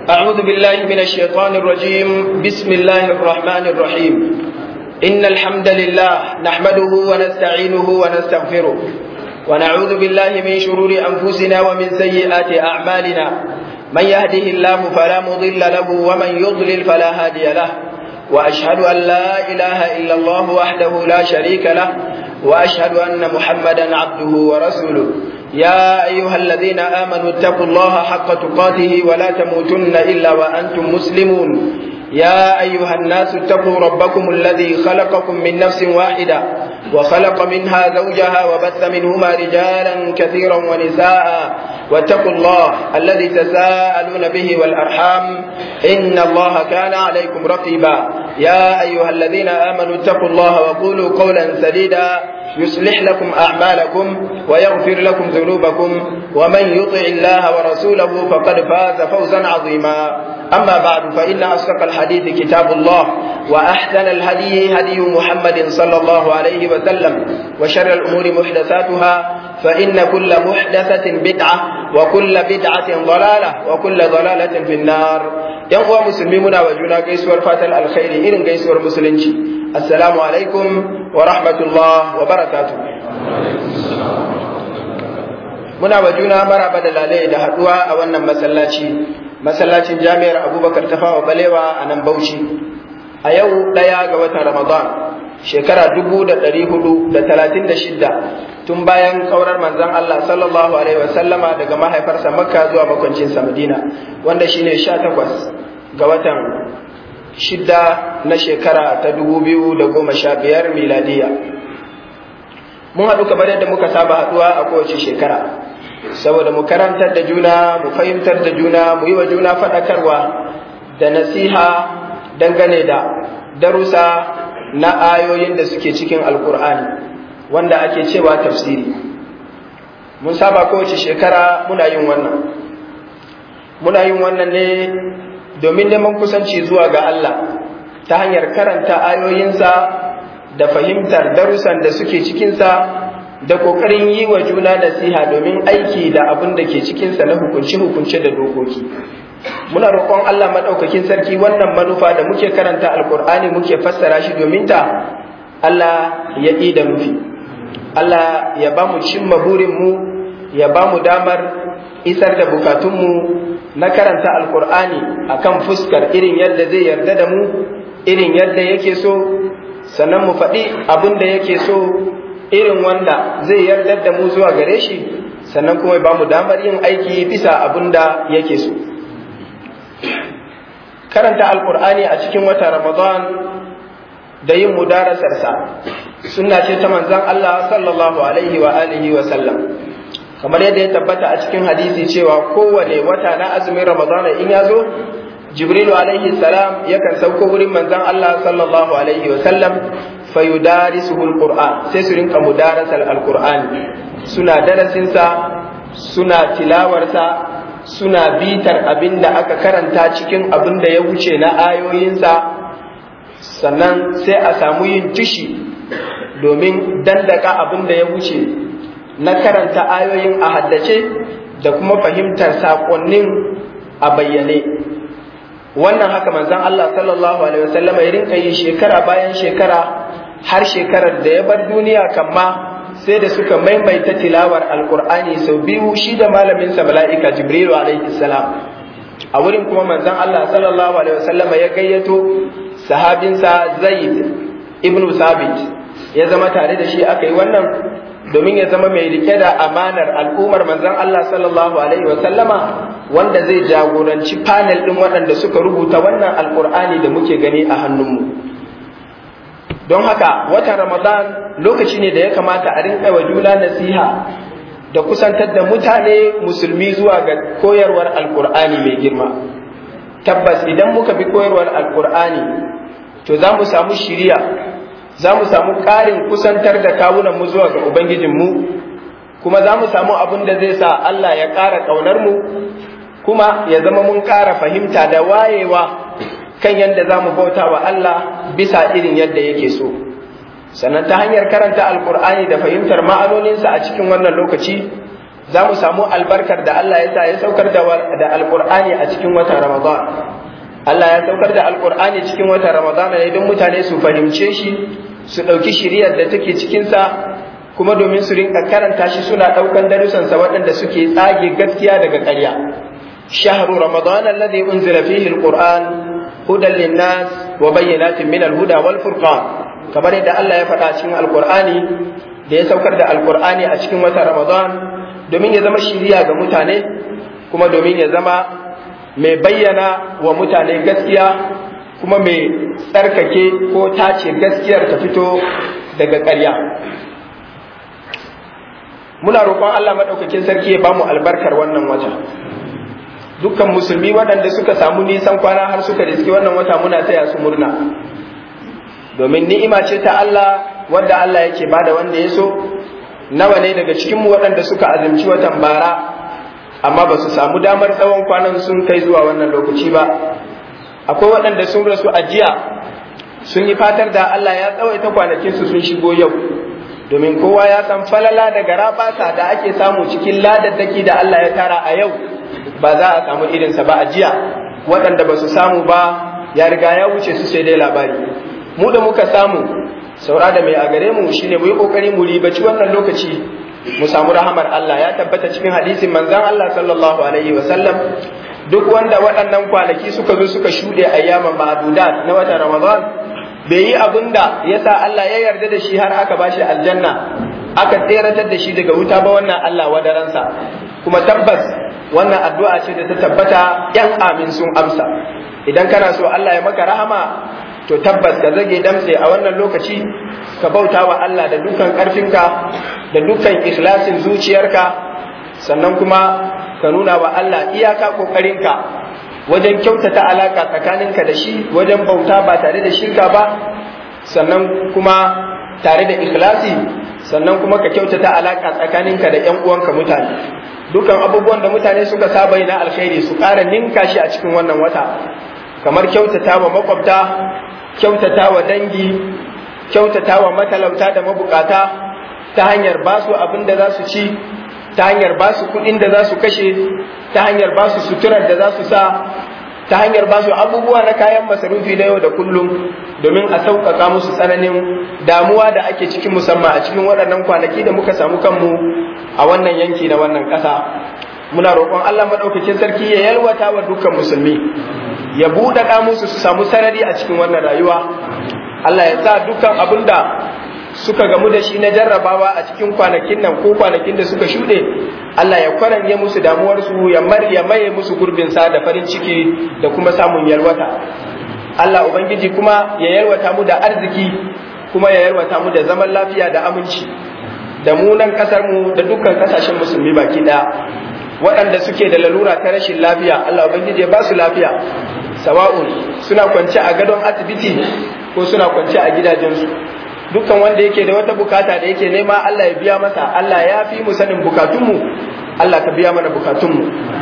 أعوذ بالله من الشيطان الرجيم بسم الله الرحمن الرحيم إن الحمد لله نحمده ونستعينه ونستغفره ونعوذ بالله من شرور أنفسنا ومن سيئات أعمالنا من يهده الله فلا مضل له ومن يضلل فلا هادي له وأشهد أن لا إله إلا الله وحده لا شريك له وأشهد أن محمدا عبده ورسوله يا أيها الذين آمنوا اتقوا الله حق تقاته ولا تموتن إلا وأنتم مسلمون يا أيها الناس اتقوا ربكم الذي خلقكم من نفس واحدة وخلق منها زوجها وبث منهما رجالا كثيرا ونساء واتقوا الله الذي تساءلون به والأرحام إن الله كان عليكم رقيبا يا أيها الذين آمنوا اتقوا الله وقولوا قولا سديدا يصلح لكم أعمالكم ويغفر لكم ذنوبكم ومن يطع الله ورسوله فقد فاز فوزا عظيما أما بعد فإن أصدق الحديث كتاب الله وأحسن الهدي هدي محمد صلى الله عليه وسلم وشر الأمور محدثاتها فإن كل محدثة بدعة وكل بدعة ضلالة وكل ضلالة في النار ينقوى مسلمون وجونا قيسور فاتل الخير إذن قيسور مسلمين السلام عليكم ورحمة الله وبركاته muna wa juna maraba da lalai da haduwa a wannan masallaci masallacin jami'ar abubakar tafawa balewa a nan bauchi a yau ɗaya ga watan ramadan shekara dubu da ɗari hudu da talatin da shidda tun bayan kaurar manzan Allah sallallahu alaihi wasallama daga mahaifarsa makka zuwa makwancinsa madina wanda shine sha takwas ga watan shidda na shekara ta dubu biyu da goma sha biyar miladiya mun haɗu kamar yadda muka saba haɗuwa a kowace shekara saboda mu karantar da juna mu fahimtar da juna mu yi wa juna faɗakarwa da nasiha dangane da darussa na ayoyin da suke cikin alkur'ani wanda ake cewa tafsiri mun saba kowace shekara muna yin wannan muna yin wannan ne domin neman kusanci zuwa ga Allah ta hanyar karanta ayoyinsa da fahimtar darussan da suke cikinsa da ƙoƙarin yi wa juna nasiha domin aiki da abin da ke cikinsa na hukunce-hukunce da dokoki muna roƙon Allah maɗaukakin sarki wannan manufa da muke karanta alƙur'ani muke fassara shi domin ta Allah ya ƙi da nufi Allah ya ba mu cimma burinmu ya ba mu damar isar da bukatunmu na karanta alƙur'ani akan fuskar irin yadda zai yarda da mu irin yadda yake so sannan mu faɗi abin da yake so irin wanda zai yarda da mu zuwa gare shi sannan kuma ba mu damar yin aiki bisa abin da yake so karanta alkur'ani a cikin wata ramadan da yin mudarasarsa sunna ce ta manzon Allah sallallahu alaihi wa alihi wa sallam kamar yadda ya tabbata a cikin hadisi cewa kowane wata na azumin ramadan in ya zo jibrilu alaihi salam yakan sauko wurin manzon Allah sallallahu alaihi wa sallam fayudarisuhu alquran sai su rinka mudarasar alqur'ani suna darasinsa suna tilawarsa suna bitar abin da aka karanta cikin abin da ya wuce na ayoyinsa sannan sai a samu yin tushi domin dandaka abin da ya wuce na karanta ayoyin a haddace da kuma fahimtar saƙonnin a bayyane wannan haka manzon Allah sallallahu alaihi wasallam ya rinka yi shekara bayan shekara har shekarar da ya bar duniya kamma sai da suka maimaita tilawar alkur'ani sau biyu shi da malamin sa mala'ika jibrilu alaihi salam a wurin kuma manzon Allah sallallahu alaihi wasallam ya gayyato sahabinsa Zaid ibn Sabit ya zama tare da shi aka yi wannan domin ya zama mai rike da amanar al'ummar manzon Allah sallallahu alaihi wasallama wanda zai jagoranci panel din waɗanda suka rubuta wannan alkur'ani da muke gani a hannunmu don haka watan ramadan lokaci ne da ya kamata a rinka wa juna nasiha da kusantar da mutane musulmi zuwa ga koyarwar alkur'ani mai girma tabbas idan muka bi koyarwar alkur'ani to za mu samu shiriya za mu samu ƙarin kusantar da kawunanmu zuwa ga ubangijinmu kuma za mu samu abin da zai sa allah ya ƙara ƙaunarmu kuma ya zama mun ƙara fahimta da wayewa kan yadda za mu bauta wa Allah bisa irin yadda yake so sannan ta hanyar karanta alkur'ani da fahimtar ma'anoninsa a cikin wannan lokaci za mu samu albarkar da Allah ya sa ya saukar da alƙur'ani a cikin watan Ramadan Allah ya saukar da alƙur'ani cikin watan Ramadan ne don mutane su fahimce shi su ɗauki shiriyar da take cikinsa kuma domin su rinka karanta shi suna ɗaukan darussansa waɗanda suke tsage gaskiya daga ƙarya shahru ramadan alladhi unzila fihi alquran hudan linnas wa bayyinatin min alhuda wal furqan kamar yadda Allah ya faɗa cikin alqur'ani da ya saukar da alqur'ani a cikin watan ramadan domin ya zama shiriya ga mutane kuma domin ya zama mai bayyana wa mutane gaskiya kuma mai tsarkake ko tace gaskiyar ta fito daga ƙarya muna roƙon Allah maɗaukakin sarki ya bamu albarkar wannan wata dukkan musulmi waɗanda suka samu nisan kwana har suka riski wannan wata muna taya su murna domin ni'ima ce ta Allah wanda Allah yake bada wanda ya so nawa ne daga cikinmu waɗanda suka azumci watan bara amma ba su samu damar tsawon kwanan sun kai zuwa wannan lokaci ba akwai waɗanda sun rasu a jiya sun yi fatar da Allah ya tsawaita kwanakinsu sun shigo yau domin kowa ya san falala da garabasa da ake samu cikin ladaddaki da Allah ya tara a yau ba za a samu irinsa ba a jiya waɗanda ba su samu ba ya riga ya wuce su sai dai labari mu da muka samu saura da mai a gare mu shine mu yi kokari mu ribaci wannan lokaci mu samu rahamar Allah ya tabbata cikin hadisin manzon Allah sallallahu alaihi wa sallam duk wanda waɗannan kwanaki suka zo suka shuɗe ayyaman ma'adudat na watan Ramadan bai yi abin da ya sa Allah ya yarda da shi har aka bashi aljanna aka tseratar da shi daga wuta ba wannan Allah wadaransa kuma tabbas wannan addu'a ce da ta tabbata yan amin sun amsa idan kana so Allah ya maka rahama to tabbas ka zage damtse a wannan lokaci ka bauta wa Allah da dukkan ƙarfinka da dukkan ikhlasin zuciyarka sannan kuma ka nuna wa Allah iyaka ƙoƙarinka wajen kyautata alaka tsakaninka da shi wajen bauta ba tare da shirka ba sannan kuma tare da ikhlasi sannan kuma ka kyautata alaka tsakaninka da ƴan uwanka mutane dukan abubuwan da mutane suka saba yi na alkhairi su ƙara ninka shi a cikin wannan wata kamar kyautata wa makwabta kyautata wa dangi kyautata wa matalauta da mabukata ta hanyar ba su abin da za su ci ta hanyar ba su kuɗin da za su kashe ta hanyar ba su suturar da za su sa ta hanyar ba su abubuwa na kayan masarufi na yau da kullum domin a sauƙaƙa musu tsananin damuwa da ake cikin musamman a cikin waɗannan kwanaki da muka samu kanmu a wannan yanki na wannan ƙasa muna roƙon Allah maɗaukakin sarki ya yalwata wa dukkan musulmi ya buɗaɗa musu su samu sarari a cikin wannan rayuwa Allah ya sa dukkan abin da suka gamu da shi na jarrabawa a cikin kwanakin nan ko kwanakin da suka shuɗe Allah ya kwaranye musu damuwarsu ya mar ya maye musu gurbin sa da farin ciki da kuma samun yalwata Allah ubangiji kuma ya yalwata mu da arziki kuma ya yalwata mu da zaman lafiya da aminci da mu nan kasar mu da dukkan kasashen musulmi baki daya waɗanda suke da lalura ta rashin lafiya Allah ubangiji ya ba su lafiya sawa'un suna kwance a gadon asibiti ko suna kwance a gidajensu dukkan wanda yake da wata bukata da yake nema Allah ya biya masa Allah ya fi mu sanin bukatunmu Allah ka biya mana bukatunmu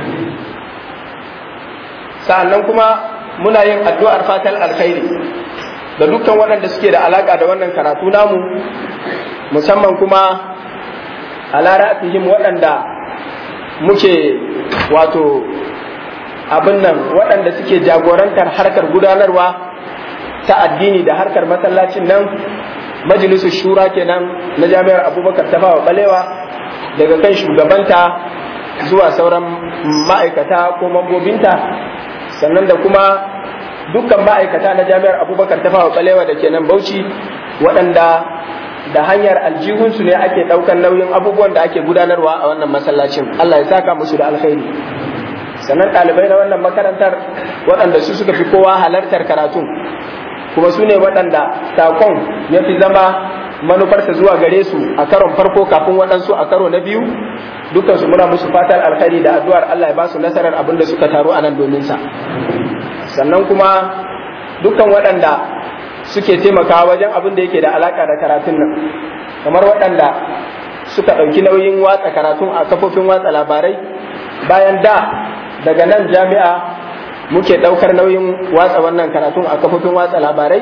sa'annan kuma muna yin addu'ar fatan alkhairi da dukkan waɗanda suke da alaka da wannan karatu namu musamman kuma a lara'atihim waɗanda muke wato abin nan waɗanda suke jagorantar harkar gudanarwa ta addini da harkar masallacin nan majalisun shura kenan na jami'ar abubakar ta fawa balewa daga kan shugabanta zuwa sauran ma'aikata ko mambobinta sannan da kuma dukkan ma'aikata na jami'ar abubakar ta fawa balewa da kenan bauchi waɗanda da hanyar aljihunsu ne ake ɗaukan nauyin abubuwan da ake gudanarwa a wannan masallacin Allah ya saka musu da alkhairi sannan ɗalibai na wannan makarantar waɗanda su suka fi kowa halartar karatun kuma su ne waɗanda sakon ya fi zama manufarsa zuwa gare su a karon farko kafin waɗansu a karo na biyu dukansu muna musu fatan alkhairi da addu'ar Allah ya ba su nasarar abin da suka taru a nan domin sa sannan kuma dukkan waɗanda suke taimakawa wajen abin da yake da alaka da karatun nan kamar waɗanda suka ɗauki nauyin watsa karatun a kafofin watsa labarai bayan da daga nan jami'a muke ɗaukar nauyin watsa wannan karatun a kafofin watsa labarai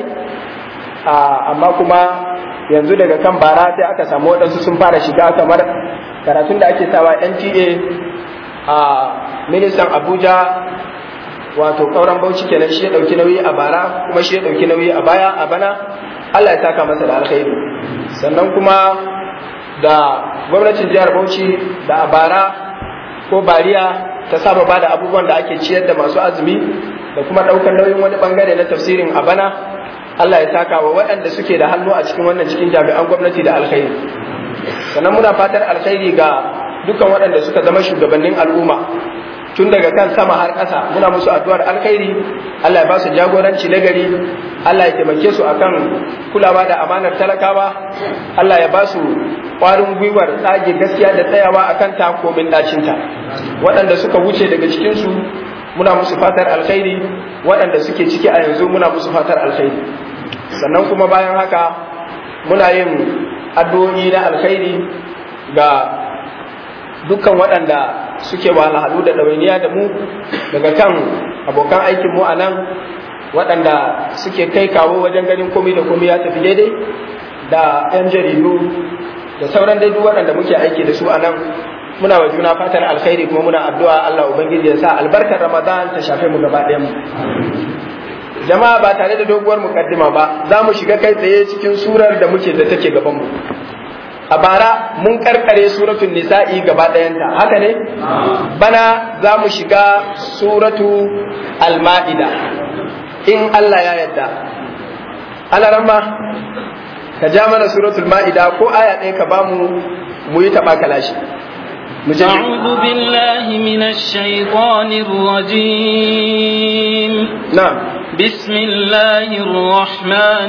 amma kuma yanzu daga kan bara sai aka samu waɗansu sun fara shiga kamar karatun da ake sawa NTA a ministan Abuja wato kauran Bauchi kenan shi ya dauki nauyi a bara kuma shi ya dauki nauyi a baya a bana Allah ya saka masa da alkhairi sannan kuma da gwamnatin jihar Bauchi da a bara ko bariya ta saba ba da abubuwan da ake ciyar da masu azumi da kuma ɗaukar nauyin wani bangare na tafsirin a bana Allah ya saka wa waɗanda suke da hannu a cikin wannan cikin jami'an gwamnati da alkhairi sannan muna fatar alkhairi ga dukkan waɗanda suka zama shugabannin al'umma tun daga kan sama har ƙasa muna musu addu'ar alkhairi Allah ya ba su jagoranci na gari Allah ya taimake su akan kulawa da amanar talakawa Allah ya ba su ƙwarin gwiwar tsage gaskiya da tsayawa akan ta komin ɗacinta waɗanda suka wuce daga cikinsu muna musu fatar alkhairi waɗanda suke ciki a yanzu muna musu fatar alkhairi sannan kuma bayan haka muna yin addu'o'i na alkhairi ga dukkan waɗanda suke wahalhalu da ɗawainiya da mu daga kan abokan aikin mu a nan waɗanda suke kai kawo wajen ganin komai da komai ya tafi daidai da 'yan jaridu da sauran dai duk waɗanda muke aiki da su a nan muna wa juna fatan alkhairi kuma muna addu'a Allah ubangiji ya sa albarkar Ramadan ta shafe mu gaba ɗayan mu jama'a ba tare da doguwar mukaddima ba za mu shiga kai tsaye cikin surar da muke da take gaban mu a bara mun karkare suratul nisa'i gaba ɗayanta haka ne bana za mu shiga suratu al-ma'ida in Allah ya yarda alaramma ka ja mana suratul ma'ida ko aya ɗaya ka bamu mu yi taɓa kalashi أعوذ بالله من الشيطان الرجيم نعم بسم الله الرحمن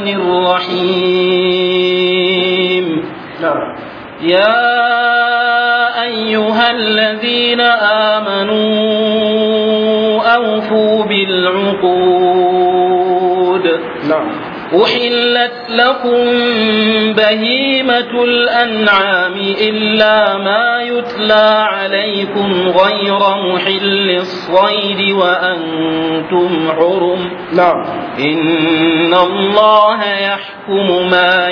الرحيم نعم يا أيها الذين آمنوا أوفوا بالعقود نعم أحلت لكم بهيمة الأنعام إلا ما يتلى عليكم غير محل الصيد وأنتم حرم نعم إن الله يحكم ما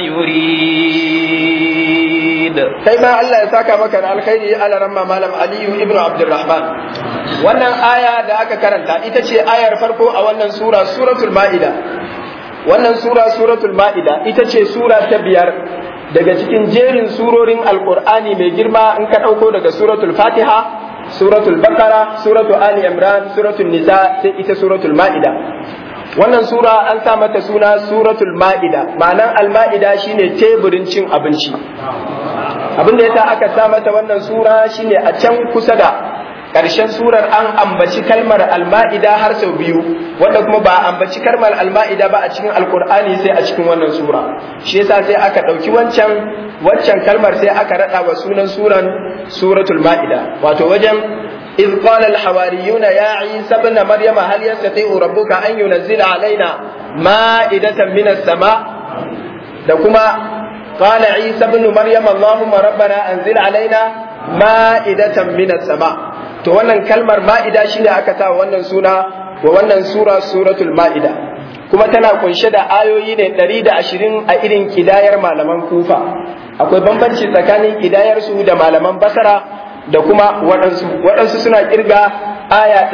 يريد kai ma Allah ya saka maka da alkhairi ala ramma malam Aliyu ibnu Abdurrahman wannan aya da aka karanta ita ce ayar farko a wannan sura suratul Ma'ida wannan sura suratul Ma'ida ita ce sura ta biyar daga cikin jerin surorin alqur'ani mai girma in ka dauko daga suratul Fatiha suratul Baqara suratul Ali Imran suratul Nisa sai ita suratul Ma'ida wannan sura an sa mata suna suratul Ma'ida ma'anan al-Ma'ida shine teburin cin abinci abin da yasa aka sa mata wannan sura shine a can kusa da ƙarshen surar an ambaci kalmar alma'ida har sau biyu wanda kuma ba ambaci kalmar alma'ida ba a cikin alkur'ani sai a cikin wannan sura shi yasa sai aka ɗauki wancan waccan kalmar sai aka raɗa wa sunan suran suratul ma'ida wato wajen إذ قال الحواريون يا عيسى ابن مريم هل يستطيع ربك أن ينزل علينا مائدة من السماء دكما قال عيسى ابن مريم اللهم ربنا أنزل علينا مائدة من السماء to wannan kalmar ma'ida shine aka sa wannan suna wa wannan sura suratul ma'ida kuma tana kunshe da ayoyi ne 120 a irin kidayar malaman kufa akwai bambanci tsakanin kidayar su da malaman basara da kuma waɗansu waɗansu suna kirga aya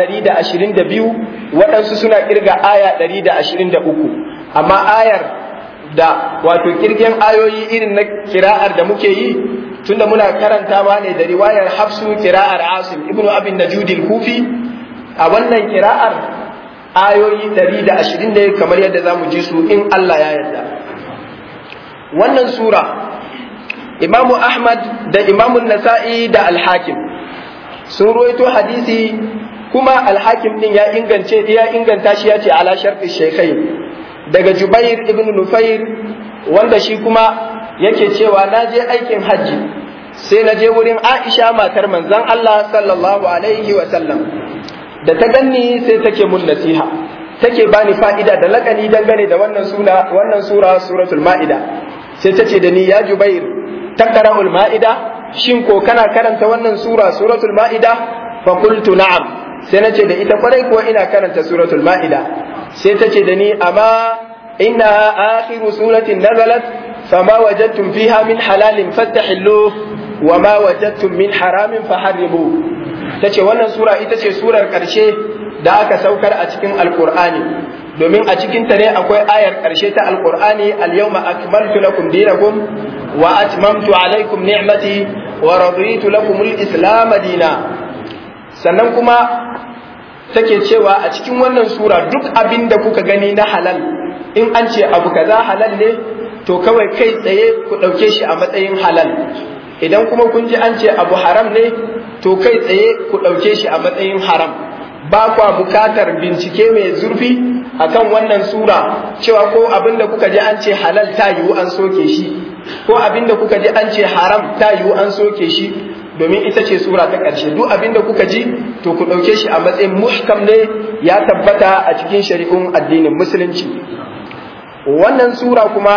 122 waɗansu suna kirga aya 123 amma ayar da wato kirgen ayoyi irin na kira'ar da muke yi tunda muna karantawa ne da riwayar hafsu kira'ar asim ibnu abin najudil kufi a wannan kira'ar ayoyi 120 ne kamar yadda za mu ji su in Allah ya yarda wannan sura imamu ahmad da imamu nasa'i da alhakim sun ruwaito hadisi kuma alhakim din ya ingance ya inganta shi ya ce ala sharfi shekai daga jubair ibn nufair wanda shi kuma yake cewa na je aikin hajji sai na je wurin aisha matar manzon Allah sallallahu alaihi wa sallam da ta ganni sai take mun nasiha take bani fa'ida da lakani dangane da wannan suna wannan sura suratul ma'ida sai ta ce da ni ya jubair taqra'ul ma'ida shin ko kana karanta wannan sura suratul ma'ida fa qultu na'am sai nace da ita kwarai kuwa ina karanta suratul ma'ida sai ta ce da ni amma inna akhiru suratin nazalat fama wajadtum fiha min halalin fastahillu wa ma wajadtum min haramin faharrimu tace wannan sura ita ce surar karshe da aka saukar a cikin alqur'ani domin a cikin ta ne akwai ayar karshe ta alqur'ani al-yawma akmaltu lakum dinakum wa atmamtu alaykum ni'mati wa raditu lakum al-islam dina sannan kuma take cewa a cikin wannan sura duk abin da kuka gani na halal in an ce abu kaza halal ne to kawai kai tsaye ku ɗauke shi a matsayin halal idan kuma kun ji an ce abu haram ne to kai tsaye ku ɗauke shi a matsayin haram ba kwa bukatar bincike mai zurfi akan wannan sura cewa ko abin da kuka ji an ce halal ta yiwu an soke shi ko abin da kuka ji an ce haram ta yiwu an soke shi domin ita ce sura ta ƙarshe duk abin da kuka ji to ku ɗauke shi a matsayin muhkam ne ya tabbata a cikin shari'un addinin musulunci wannan sura kuma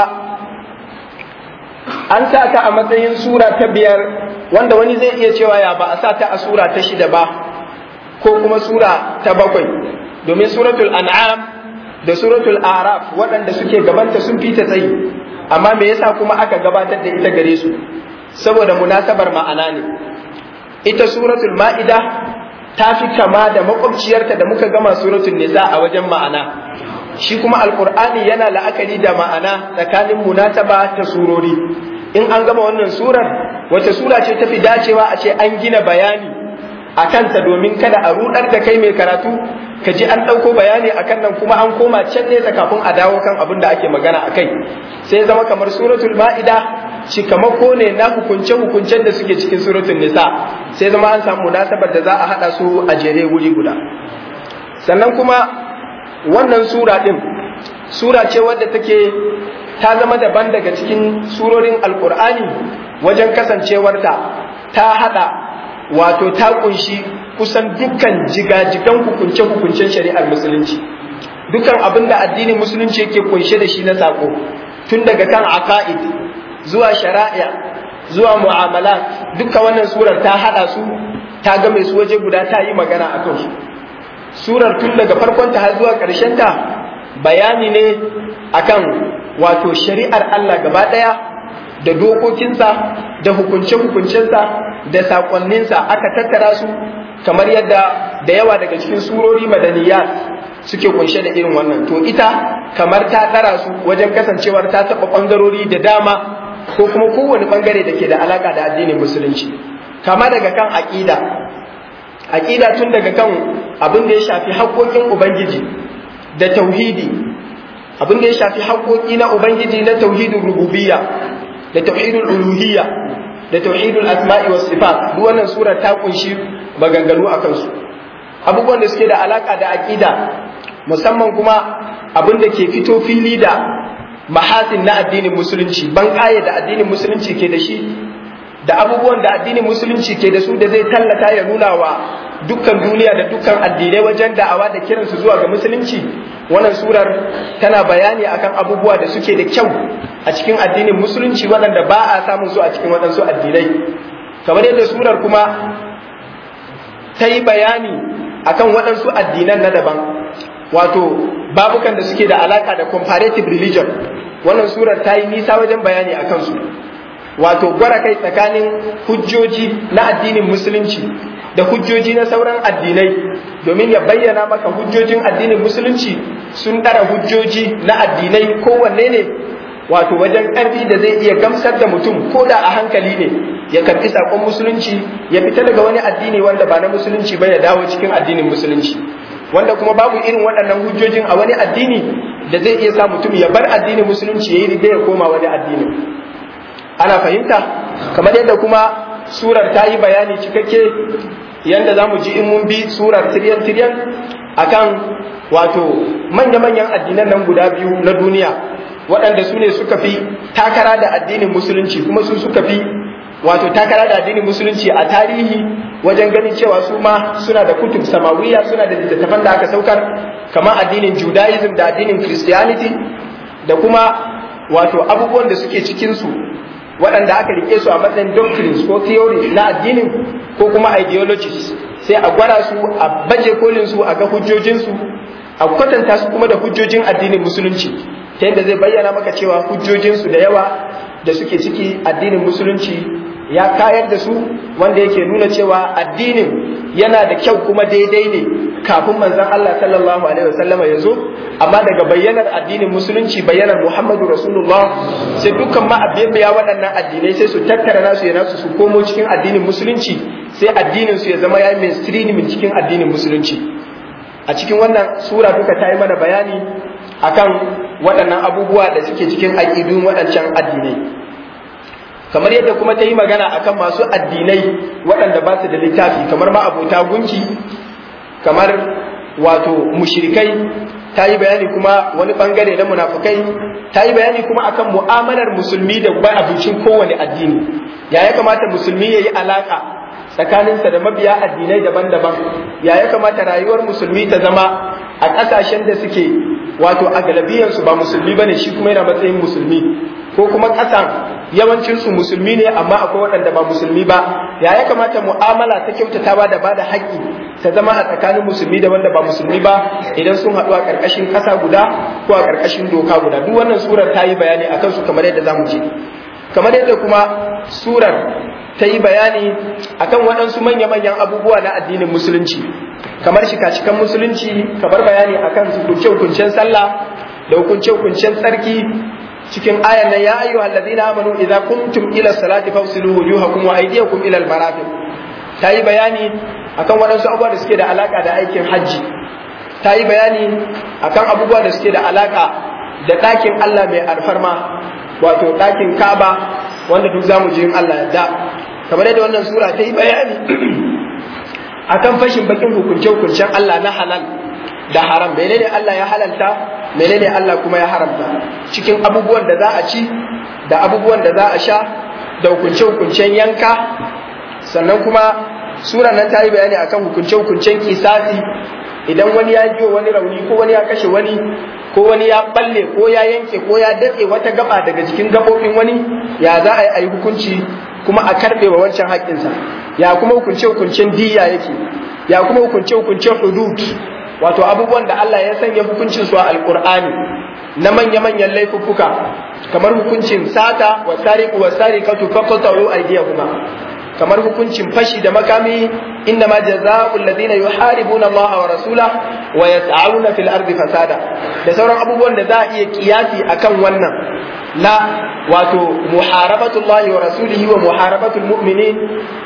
an sa ta a matsayin sura ta biyar wanda wani zai iya cewa ya ba a sa ta a sura ta shida ba ko kuma sura ta bakwai domin suratul an'am da suratul araf waɗanda suke gabanta sun fi ta tsayi amma me yasa kuma aka gabatar da ita gare su saboda munasabar ma'ana ne ita suratul ma'ida ta fi kama da makwabciyarta da muka gama suratul nisa a wajen ma'ana shi kuma alkur'ani yana la'akari da ma'ana tsakanin munasaba ta surori in an gama wannan surar wace sura ce tafi dacewa a ce an gina bayani a kanta domin kada a rudar da kai mai karatu ka ji an ɗauko bayani a kan nan kuma an koma can nesa kafin a dawo kan abin da ake magana a kai sai zama kamar suratul ma'ida cikamako ne na hukunce-hukuncen da suke cikin suratul nisa sai zama an samu munasabar da za a haɗa su a jere wuri guda sannan kuma wannan sura ɗin sura ce wadda take ta zama daban daga cikin surorin alkur'ani wajen kasancewarta ta haɗa wato ta kunshi kusan dukkan jigajigan hukunce-hukuncen shari'ar musulunci dukkan abin da addinin musulunci yake kunshe da shi na sako tun daga kan aqaid zuwa shari'a zuwa mu'amala dukkan wannan surar ta haɗa su ta game su waje guda ta yi magana a kansu surar tun daga farkonta har zuwa ta bayani ne akan wato shari'ar Allah gaba ɗaya da dokokinsa da hukunce-hukuncensa da saƙonninsa aka tattara su kamar yadda da yawa daga cikin surori madaniya suke kunshe da irin wannan to ita kamar ta ɗara su wajen kasancewar ta taɓa ɓangarori da dama ko kuma kowane ɓangare da ke da alaƙa da addinin musulunci kama daga kan aƙida aƙida tun daga kan abin da ya shafi haƙoƙin ubangiji da tauhidi abin da ya shafi haƙoƙi na ubangiji na tauhidin rububiyya da tauhidul uluhiyya da tauhidul asma'i was sifat duk wannan sura ta kunshi maganganu a kansu abubuwan da suke da alaka da aqida musamman kuma abin da ke fito fili da mahasin na addinin musulunci ban da addinin musulunci ke da shi da abubuwan da addinin musulunci ke da su da zai tallata ya nuna wa dukkan duniya da dukkan addinai wajen da'awa da kiransu zuwa ga musulunci wannan surar tana bayani akan abubuwa da suke da kyau a cikin addinin musulunci waɗanda ba a samun su a cikin waɗansu addinai kamar yadda surar kuma ta yi bayani akan waɗansu addinan na daban wato babukan da suke da alaka da comparative religion wannan surar ta yi nisa wajen bayani akan su wato gwara kai tsakanin hujjoji na addinin musulunci da hujjoji na sauran addinai domin ya bayyana maka hujjojin addinin musulunci sun ɗara hujjoji na addinai kowanne ne wato wajen ƙarfi da zai iya gamsar da mutum ko da a hankali ne ya karɓi saƙon musulunci ya fita daga wani addini wanda ba na musulunci ba ya dawo cikin addinin musulunci wanda kuma babu irin waɗannan hujjojin a wani addini da zai iya sa mutum ya bar addinin musulunci ya yi riga ya koma wani addini ana fahimta kamar yadda kuma surar ta yi bayani cikakke yadda za mu ji in mun bi surar tiryan tiryan akan wato manya-manyan addinan nan guda biyu na duniya waɗanda su ne suka fi takara da addinin musulunci kuma su suka fi wato takara da addinin musulunci a tarihi wajen ganin cewa su ma suna da kutub samawiya suna da littattafan da aka saukar kamar addinin judaism da addinin christianity da kuma wato abubuwan da suke cikinsu waɗanda aka rike su a matsayin doctrines ko theories na addinin ko kuma ideologies sai a gwara su a baje kolin su a ga hujjojinsu a kwatanta su kuma da hujjojin addinin musulunci ta yadda zai bayyana maka cewa hujjojinsu da yawa da suke ciki addinin musulunci ya kayar da su wanda yake nuna cewa addinin yana da kyau kuma daidai ne kafin manzon Allah sallallahu alaihi wasallam ya zo amma daga bayyanar addinin musulunci bayyanar Muhammadu Rasulullah sai dukkan ma ya waɗannan addinai sai su tattara nasu ya nasu su komo cikin addinin musulunci sai addinin su ya zama ya mainstream cikin addinin musulunci a cikin wannan sura duka ta yi mana bayani akan waɗannan abubuwa da suke cikin aƙidun waɗancan addinai kamar yadda kuma ta yi magana akan masu addinai waɗanda ba su da littafi kamar ma abota gunki kamar wato mushrikai ta yi bayani kuma wani bangare na munafukai ta yi bayani kuma akan mu'amalar musulmi da ba abincin kowane addini ya ya kamata musulmi ya yi alaka tsakaninsa da mabiya addinai daban-daban ya ya kamata rayuwar musulmi ta zama a ƙasashen da suke wato a galabiyansu ba musulmi bane shi kuma yana matsayin musulmi ko kuma ƙasan yawancinsu musulmi ne amma akwai waɗanda ba musulmi ba ya ya kamata mu'amala ta kyautatawa da bada haƙƙi ta zama a tsakanin musulmi da wanda ba musulmi ba idan sun haɗu a ƙarƙashin ƙasa guda ko a ƙarƙashin doka guda duk wannan surar ta yi bayani akan su kamar yadda zamu je kamar yadda kuma surar ta yi bayani akan waɗansu manya-manyan abubuwa na addinin musulunci kamar shika-shikan musulunci kamar bayani akan hukunce-hukuncen sallah da hukunce-hukuncen tsarki cikin ayan nan ya ayyuhal ladina amanu idza kuntum ila salati fawsilu wujuhakum wa aydiyakum ila al-marafiq ta yi bayani akan waɗansu abubuwa da suke da alaka da aikin hajji ta yi bayani akan abubuwa da suke da alaka da ɗakin Allah mai alfarma wato ɗakin Ka'aba wanda duk zamu je in Allah yadda kamar yadda wannan sura ta yi bayani akan fashin bakin hukunce-hukuncen Allah na halal da haram menene Allah ya halalta menene Allah kuma ya haramta cikin abubuwan da za a ci da abubuwan da za a sha da hukunce-hukuncen yanka sannan kuma sura nan ta yi bayani akan hukunce-hukuncen kisasi idan wani ya jiwa wani rauni ko wani ya kashe wani ko wani ya balle ko ya yanke ko ya datse wata gaba daga cikin gabobin wani ya za a yi hukunci kuma a karbe wa wancan haƙƙinsa ya kuma hukunce hukuncen diya yake ya kuma hukunce hukuncen hudud wato abubuwan da Allah ya sanya hukuncin su a alqur'ani na manya manyan laifuffuka kamar hukuncin sata wa sariqu wa sariqatu faqatu aydiyahuma kamar hukuncin fashi da makami inna ma jazaa'u alladhina yuharibuna Allah wa rasula wa yas'auna fil ardi fasada da sauran abubuwan da za a iya kiyasi akan wannan na wato muharabatullahi wa rasulihi wa muharabatul mu'minin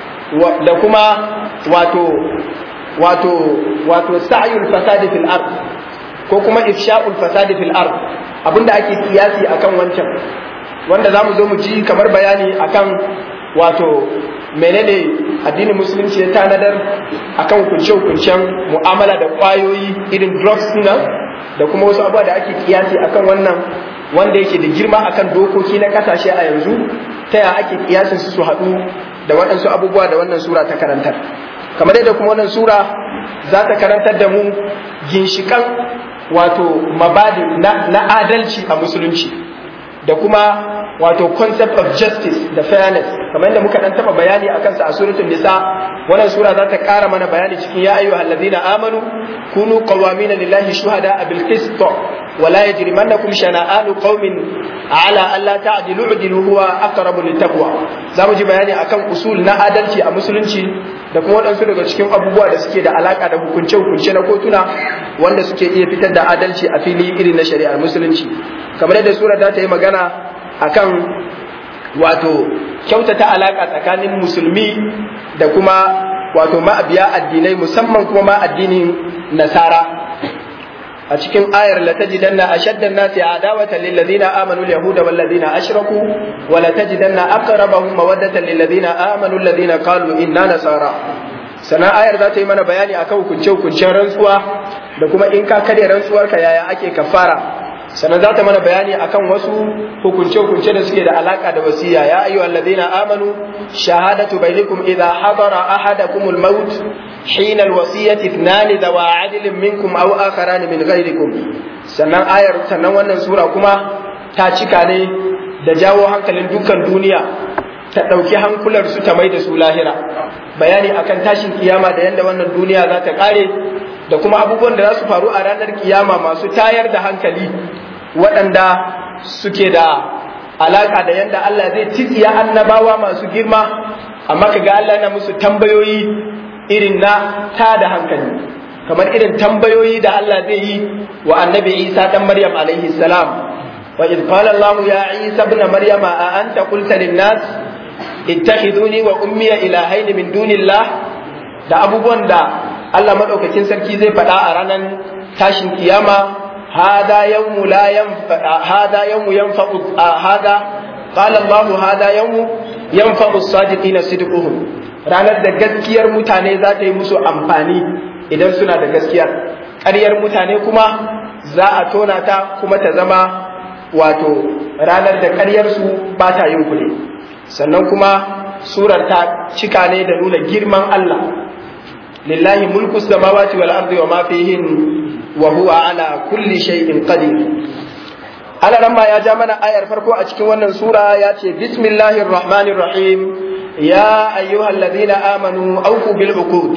da kuma wato wato wato sa'yul fasadi fil ard ko kuma ifsha'ul fasadi fil ard abinda ake kiyasi akan wancan wanda zamu zo mu ji kamar bayani akan wato menene addinin musulunci ya tanadar akan hukunce-hukuncen mu'amala da kwayoyi irin drugs nan da kuma wasu abubuwa da ake kiyasi akan wannan wanda yake da girma akan dokoki na kasashe a yanzu ta ya ake kiyasin su haɗu da waɗansu abubuwa da wannan sura ta karantar kamar yadda kuma wannan sura za ta karantar da mu ginshikan wato mabadi na, na adalci a musulunci da kuma wato concept of justice da fairness kamar yadda muka dan taba bayani akan sa a suratul nisa wannan sura za ta kara mana bayani cikin ya ayyuhal ladina amanu kunu qawamina lillahi shuhada bil qist wa la yajrimannakum shana'anu qaumin ala alla ta'dilu udilu huwa aqrabu littaqwa za mu ji bayani akan usul na adalci a musulunci da kuma waɗansu daga cikin abubuwa da suke da alaka da hukunce-hukunce na kotuna wanda suke iya fitar da adalci a fili irin na shari'ar musulunci kamar yadda sura ta yi magana akan wato kyautata alaka tsakanin musulmi da kuma wato ma'abiya addinai musamman kuma ma addinin nasara a cikin ayar la tajidanna ashaddan nasi adawatan lil ladina amanu al yahuda wal ladina ashraku wa la tajidanna aqrabahum mawaddatan lil ladina amanu alladhina qalu inna nasara sana ayar za ta yi mana bayani akan hukunce hukuncen rantsuwa da kuma in ka kare rantsuwarka yaya ake kafara sannan za ta mana bayani akan wasu hukunce-hukunce da suke da alaka da wasiya ya ayyu alladhina amanu shahadatu bainakum idha hadara ahadakum al-maut hina al-wasiyati ithnani dawa adlin minkum aw akharan min ghayrikum sannan ayar sannan wannan sura kuma ta cika ne da jawo hankalin dukkan duniya ta ɗauki hankular su ta mai da su lahira bayani akan tashin kiyama da yadda wannan duniya za ta ƙare da kuma abubuwan da za su faru a ranar kiyama masu tayar da hankali waɗanda suke da alaka da yadda Allah zai titiya annabawa masu girma amma kaga Allah na musu tambayoyi irin na ta da hankali kamar irin tambayoyi da Allah zai yi wa annabi Isa dan Maryam alaihi salam wa id qala Allah ya Isa ibn Maryam a anta qulta lin nas ittakhiduni wa ummi ilahaini min dunillah da abubuwan da Allah madaukakin sarki zai faɗa a ranar tashin kiyama هذا يوم لا ينفع هذا يوم ينفع هذا قال الله هذا يوم ينفع الصادقين صدقهم ranar da gaskiyar mutane za ta yi musu amfani idan suna da gaskiyar ƙaryar mutane kuma za a tona ta kuma ta zama wato ranar da ƙaryarsu ba ta yin kule sannan kuma surar ta cika ne da nuna girman Allah lillahi mulku samawati wal ardi wa ma fihin wa huwa ala kulli shay'in qadir Allah ran ya ja mana ayar farko a cikin wannan sura ya ce bismillahir rahmanir rahim ya ayyuhalladhina amanu awfu bil uqud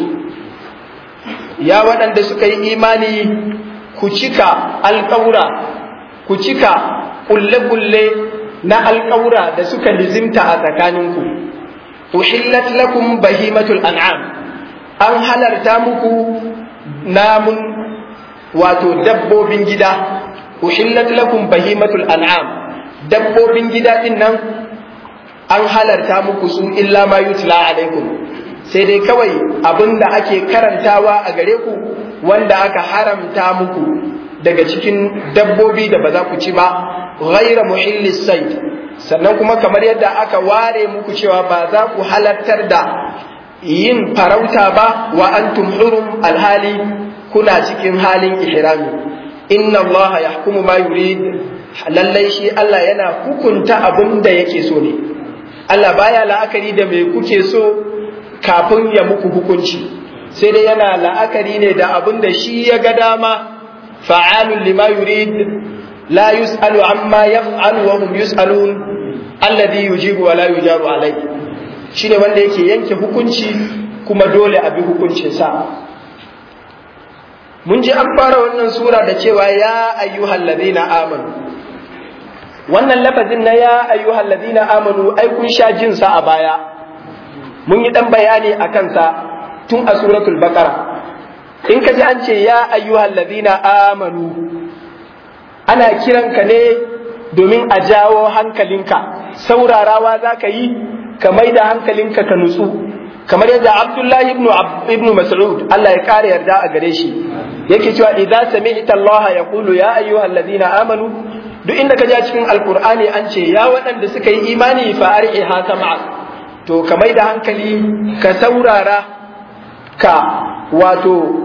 ya waɗanda suka yi imani ku cika alƙaura ku cika kulle-kulle na alƙaura da suka lizimta a tsakaninku uhillat lakum bahimatul an'am an halarta muku namun wato dabbobin gida uhillat lakum bahimatul an'am dabbobin gida din nan an halarta muku su illa ma yutla alaikum sai dai kawai abinda ake karantawa a gare ku wanda aka haramta muku daga cikin dabbobi da ba za ku ci ba ghaira muhillis sayd sannan kuma kamar yadda aka ware muku cewa ba za ku halartar da yin farauta ba wa antum hurum alhali kuna cikin halin ihrami inna allaha yahkumu ma yurid lallai shi Allah yana hukunta abin da yake so ne Allah baya la'akari da me kuke so kafin ya muku hukunci sai dai yana la'akari ne da abin da shi ya ga dama fa'alun lima yurid la yus'alu amma yaf'alu wa hum yus'alun alladhi yujibu wa la yujaru alayhi shine wanda yake yanke hukunci kuma dole a bi hukuncinsa mun ji an fara wannan sura da cewa ya ayyuhal ladina amanu wannan lafazin na ya ayyuhal ladina amanu ai kun sha jin sa a baya mun yi dan bayani a kansa tun a suratul baqara in ka ji an ce ya ayyuhal ladina amanu ana kiranka ne domin a jawo hankalinka saurarawa za ka yi ka mai da hankalinka ka nutsu kamar yadda Abdullahi ibn ibn Mas'ud Allah ya kare yarda a gare shi yake cewa idza sami'ta Allah yaqulu ya ayyuhalladhina amanu duk inda ka ja cikin alqur'ani an ce ya waɗanda suka yi imani fa ar'iha sam'a to ka mai da hankali ka saurara ka wato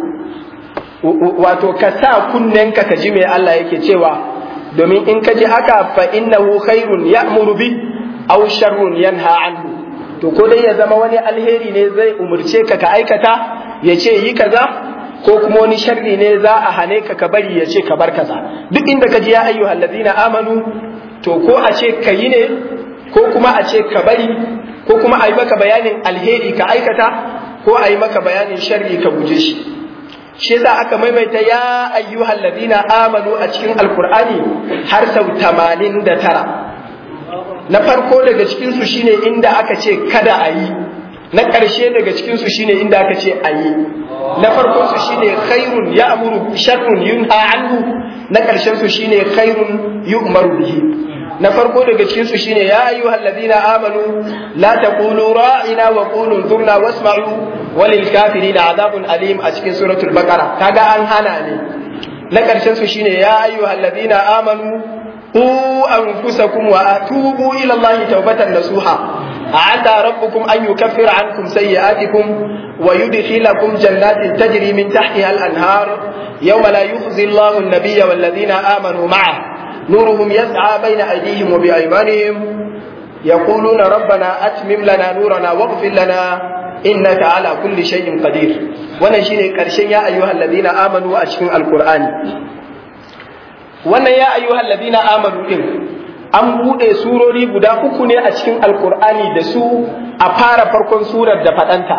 wato ka sa kunnenka ka ji me Allah yake cewa domin in ka ji haka fa innahu khairun ya'muru bi aw sharrun yanha anhu to ko dai ya zama wani alheri ne zai umurce ka ka aikata ya ce yi kaza ko kuma wani sharri ne za a hane ka ka bari ya ce ka bar kaza duk inda ka ji ya ayyuhal ladina amanu to ko a ce ka yi ne ko kuma a ce ka bari ko kuma a yi maka bayanin alheri ka aikata ko a yi maka bayanin sharri ka guje shi shi yasa aka maimaita ya ayyuhal ladina amanu a cikin alqur'ani har sau 89 na farko daga cikinsu shine inda aka ce kada a yi na ƙarshe daga cikinsu shine inda aka ce a yi na farkon su shine khairun ya amuru sharrun yunha anhu na ƙarshen su shine khairun yu'maru bihi na farko daga cikinsu shine ya ayyuhal ladina amanu la taqulu ra'ina wa qulu zurna wasma'u walil kafirina adabun alim a cikin suratul baqara kaga an hana ne na ƙarshen su shine ya ayyuhal ladina amanu قوا أنفسكم وأتوبوا إلى الله توبة نصوحا عسى ربكم أن يكفر عنكم سيئاتكم ويدخلكم جنات تجري من تحتها الأنهار يوم لا يخزي الله النبي والذين آمنوا معه نورهم يسعى بين أيديهم وبأيمانهم يقولون ربنا أتمم لنا نورنا واغفر لنا إنك على كل شيء قدير ونشين كرشين يا أيها الذين آمنوا أشكن القرآن wannan ya ayyuhal ladina amanu din an bude surori guda uku ne a cikin alkur'ani da su a fara farkon surar da fadanta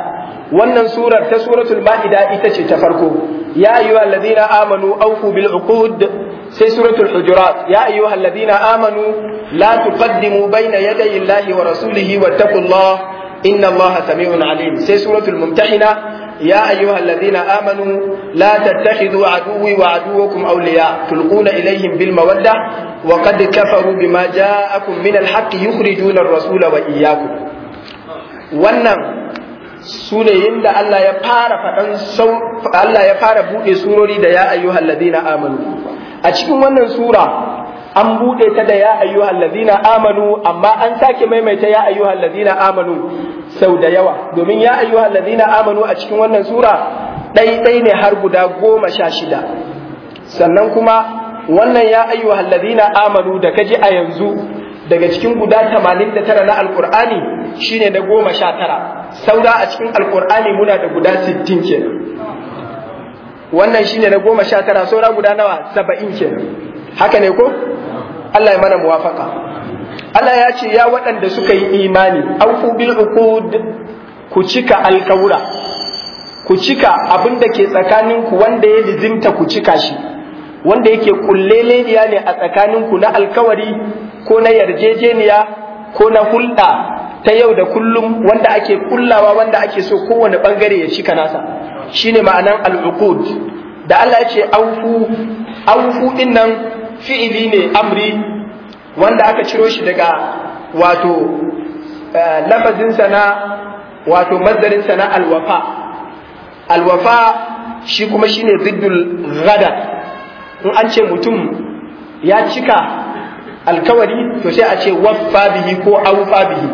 wannan surar ta suratul ma'ida ita ce ta farko ya ayyuha alladhina amanu awfu bil uqud sai suratul hujurat ya ayyuha alladhina amanu la tuqaddimu bayna yaday Allahi wa rasulihi wattaqullah إن الله سميع عليم سي سورة الممتحنة يا أيها الذين آمنوا لا تتخذوا عدوي وعدوكم أولياء تلقون إليهم بالمودة وقد كفروا بما جاءكم من الحق يخرجون الرسول وإياكم wannan sunayen da Allah ya fara faɗan Allah ya fara buɗe surori da ya ayyuhal ladina amanu a cikin wannan sura an buɗe ta da ya ayyuhal ladina amanu amma an sake maimaita ya ayyuhal ladina amanu sau da yawa domin ya ayyuhal ladina amanu a cikin wannan sura ɗai ne har guda goma sha shida sannan kuma wannan ya ayyuhal ladina amanu da kaji a yanzu daga cikin guda tamanin da tara na alkur'ani shine na goma sha tara saura a cikin alkur'ani muna da guda sittin kenan wannan shine na goma sha tara saura guda nawa saba'in kenan haka ne ko Allah ya mana muwafaka Allah ya ce ya waɗanda suka yi imani aufu bil uqud ku cika alkawura ku cika abin da ke tsakaninku wanda ya lizimta ku cika shi wanda yake kulleleniya ne a tsakaninku na alkawari ko na yarjejeniya ko na hulɗa ta yau da kullum wanda ake kullawa wanda ake so kowane bangare ya cika nasa shine ma'anan al'uqud da Allah ya ce aufu aufu din nan fi'ili ne amri wanda aka ciro shi daga wato lafazinsa na wato mazdarinsa na alwafa alwafa shi kuma shine ziddul gada in an ce mutum ya cika alkawari to sai a ce waffa bihi ko aufa bihi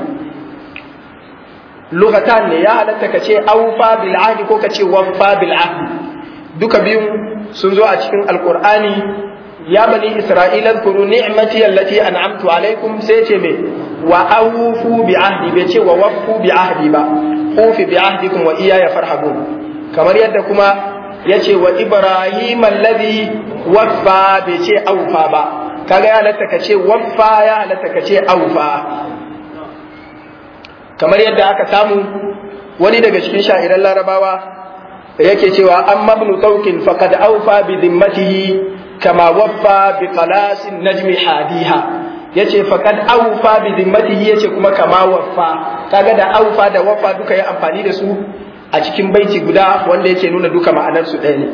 lughatan ne ya halatta ka ce aufa bil ahdi ko ka ce waffa bil ahdi duka biyun sun zo a cikin alqur'ani ya bani isra'ila kuru ni'mati allati an'amtu alaikum sai ce me wa awfu bi ahdi bai ce wa waffu bi ahdi ba ufi bi ahdikum wa iyaya farhabun kamar yadda kuma yace wa ibrahim alladhi waffa bai ce aufa ba kaga ya halatta ka ce waffa ya halatta ka ce aufa kamar yadda aka samu wani daga cikin sha'iran larabawa yake cewa amma ibn tawkin faqad aufa bi dhimmatihi kama waffa bi qalasin najmi hadiha yace faqad aufa bi dhimmatihi yace kuma kama waffa kaga da aufa da waffa duka ya amfani da su a cikin baiti guda wanda yake nuna duka ma'anar su ɗaya ne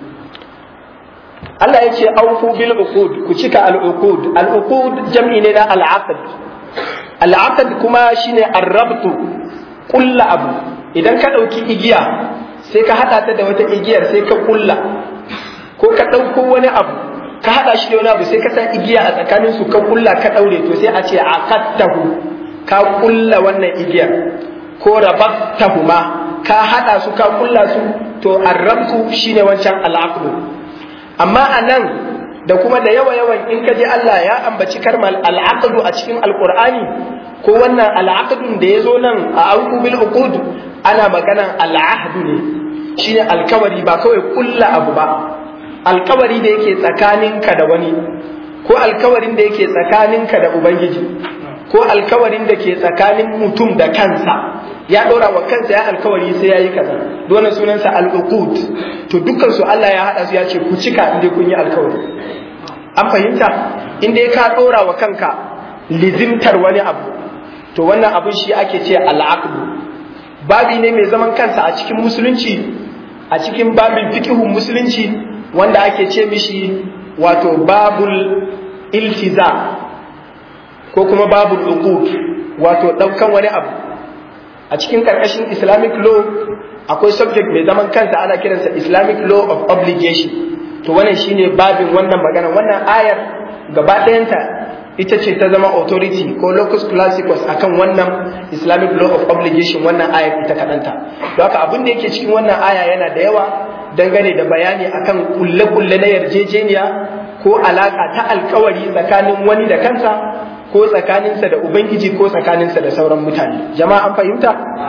Allah ya ce aufu bil uqud ku cika al uqud al uqud jam'i ne na al aqd al aqd kuma shine ar-rabtu kulla abu idan ka dauki igiya sai ka hada ta da wata igiyar sai ka kulla ko ka dauko wani abu ka hada shi da wani abu sai ka sa igiya a tsakanin su ka kulla ka daure to sai a ce aqadtahu ka kulla wannan igiyar ko rabattahuma ka hada su ka kulla su to ar-rabtu shine wancan al-aqd amma a nan da kuma da yawa yawan in ka ji Allah ya ambaci karmal al'aqdu a cikin alqur'ani ko wannan al'aqdun da ya zo nan a auku bil uqud ana maganan al'ahdu ne shine alkawari ba kawai kulla abu ba alkawari da yake tsakaninka da wani ko alkawarin da yake tsakaninka da ubangiji ko alkawarin da ke tsakanin mutum da kansa ya ɗora wa kansa ya alkawari sai ya yi kaza dole sunansa al'uqud to dukkan su Allah ya haɗa su ya ce ku cika inda kun yi alkawari an fahimta inda ka ɗora wa kanka lizimtar wani abu to wannan abun shi ake ce al'aqdu babi ne mai zaman kansa a cikin musulunci a cikin babin fiqhun musulunci wanda ake ce mishi wato babul iltiza ko kuma babul uqud wato ɗaukan wani abu a cikin karkashin islamic law akwai subject mai zaman kansa ana kiransa islamic law of obligation to wannan shine babin wannan magana wannan ayar gaba ɗayanta ita ce ta zama authority ko locus classicus akan wannan islamic law of obligation wannan ayar ita kaɗanta don haka abin da yake cikin wannan aya yana da yawa dangane da bayani akan kulle-kulle na yarjejeniya ko alaka ta alkawari tsakanin wani da kansa ko tsakaninsa da Ubangiji ko tsakaninsa da sauran mutane. Jama'a an fahimta?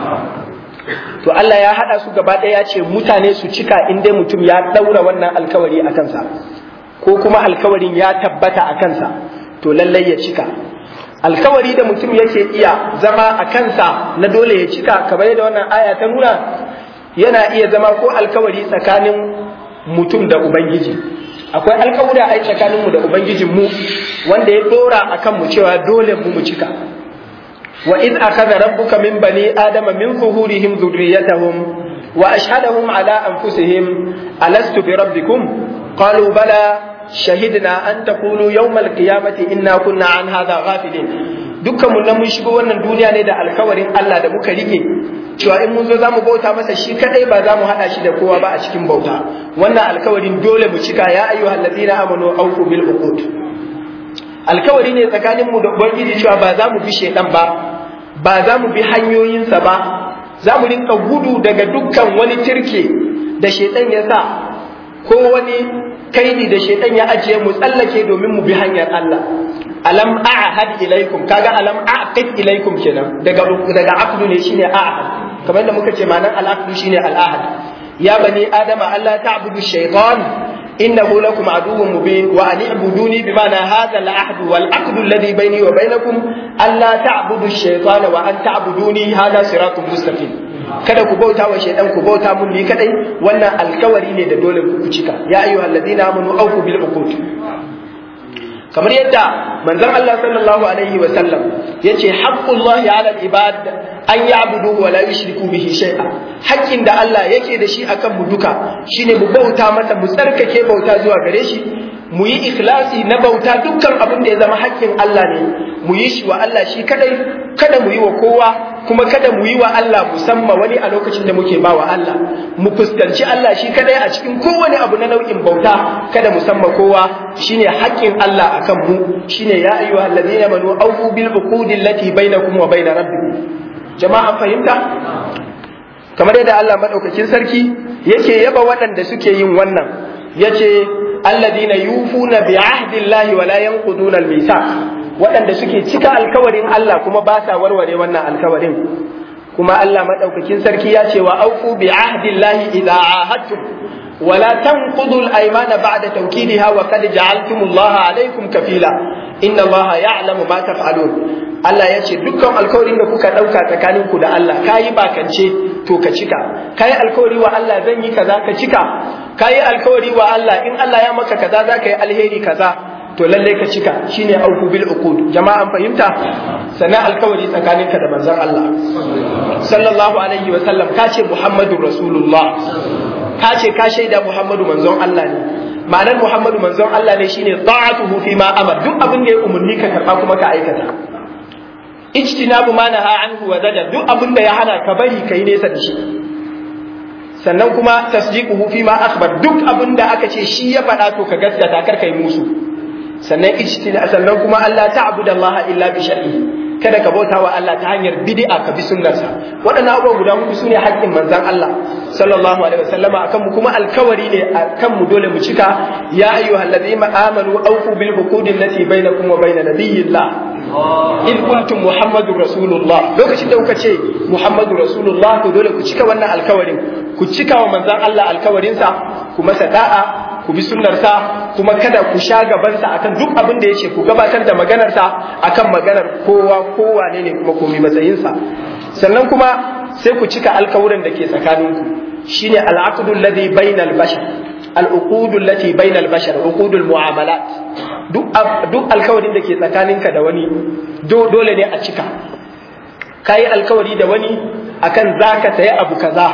To Allah ya haɗa su gaba ɗaya ya ce mutane su cika in dai mutum ya ɗaura wannan alkawari a kansa, ko kuma alkawarin ya tabbata a kansa, to lallai ya cika. Alkawari da mutum yake iya zama a kansa na dole ya cika, kamar yadda wannan aya ta nuna yana iya zama ko alkawari tsakanin mutum da ubangiji akwai alkawura ai tsakaninmu da ubangijinmu wanda ya dora akan mu cewa dole mu mu cika wa in akhadha rabbuka min bani adama min zuhurihim dhurriyyatahum wa ashhadahum ala anfusihim alastu bi rabbikum qalu bala shahidna an taqulu yawm alqiyamati inna kunna an hadha ghafilin dukkan mu nan mun shigo wannan duniya ne da alkawarin Allah da muka rike cewa in mun zo zamu bauta masa shi kadai ba za mu hada shi da kowa ba a cikin bauta wannan alkawarin dole mu cika ya ayyuhal ladina amanu awfu bil uqud alkawari ne tsakanin mu da ubangiji cewa ba za mu bi shedan ba ba za mu bi hanyoyinsa ba za mu rinka gudu daga dukkan wani tirke da shedan ya sa ko wani kaidi da shedan ya ajiye mu tsallake domin mu bi hanyar Allah alam a'had ilaikum kaga alam a'qid ilaikum kenan daga daga aqdu ne shine a'had kamar yadda muka ce ma'anar al-aqdu shine al-ahad ya bani adama alla ta'budu shaytan innahu lakum aduwwun mubin wa an i'buduni bima'na hadha al-ahd wal aqdu alladhi bayni wa bainakum alla ta'budu shaytana wa an ta'buduni hadha siratun mustaqim kada ku bauta wa shaydan ku bauta mun ni kadai wannan alkawari ne da dole ku cika ya ayyuhalladhina amanu awfu bil uqud kamar yadda manzon Allah sallallahu alaihi wa sallam yace haqqullahi ala al-ibad an ya'budu wa la yushriku bihi shay'a haƙƙin da Allah yake da shi akan mu duka shine mu bauta masa mu tsarkake bauta zuwa gare shi mu yi ikhlasi na bauta dukkan abin da ya zama haƙƙin Allah ne mu yi shi wa Allah shi kadai kada mu yi wa kowa kuma kada mu yi wa Allah musamman wani a lokacin da muke ba wa Allah mu fuskanci Allah shi kadai a cikin kowane abu na nau'in bauta kada musamman kowa shine haƙƙin Allah akan mu shine ya ayyuhal ladina amanu awfu bil uqudi allati bainakum wa bain rabbikum jama'a fahimta kamar yadda Allah madaukakin sarki yake yaba waɗanda suke yin wannan yace alladina yufuna bi ahdillahi wa la yanquduna al-mithaq waɗanda suke cika alkawarin Allah kuma ba sa warware wannan alkawarin kuma Allah madaukakin sarki ya ce wa aufu bi ahdillahi idza ahadtum wa la tanqudu al-aymana ba'da tawkidiha wa qad ja'altum Allah alaykum kafila inna Allah ya'lamu ma taf'alun Allah ya ce dukkan alkawarin da kuka ɗauka tsakaninku da Allah kayi bakance to ka cika kayi alkawari wa Allah zan yi kaza ka cika kayi alkawari wa Allah in Allah ya maka kaza za ka yi alheri kaza to lalle ka cika shine auku bil uqud jama'an fahimta sana alkawari tsakaninka da manzon Allah sallallahu alaihi wa sallam ka ce Muhammadu Rasulullah ka ce ka shaida Muhammadu manzon Allah ne ma'anar Muhammadu manzon Allah ne shine ta'atuhu fi ma amar duk abin da ya umarni ka karba kuma ka aikata ijtinabu ma naha anhu wa zajar duk abin da ya hana ka bari kai nesa da shi sannan kuma tasdiquhu fi ma akhbar duk abin da aka ce shi ya faɗa to ka gaskata kar kai musu sannan ijtina sannan kuma Allah ta'budu Allah illa bi shar'i kada ka bauta wa Allah ta hanyar bid'a ka bi sunnarsa waɗannan abubuwa guda hudu sune haƙƙin manzon Allah sallallahu alaihi wasallama akan mu kuma alkawari ne akan mu dole mu cika ya ayyuhallazina amanu awfu bil uqudi allati bainakum wa bain nabiyillah in kuntum muhammadu rasulullah lokacin da kuka ce muhammadu rasulullah to dole ku cika wannan alkawarin ku cika wa manzon Allah alkawarinsa ku masa da'a ku bi sunnarsa kuma kada ku sha gabansa akan duk abin da yace ku gabatar da maganarsa akan maganar kowa kowa ne ne kuma komai matsayinsa sannan kuma sai ku cika alkawuran da ke tsakaninku shine al'aqdu alladhi bainal bashar al'uqudu allati bainal bashar uqudul mu'amalat duk duk alkawarin da ke tsakaninka da wani dole ne a cika kai alkawari da wani akan zaka sayi abu kaza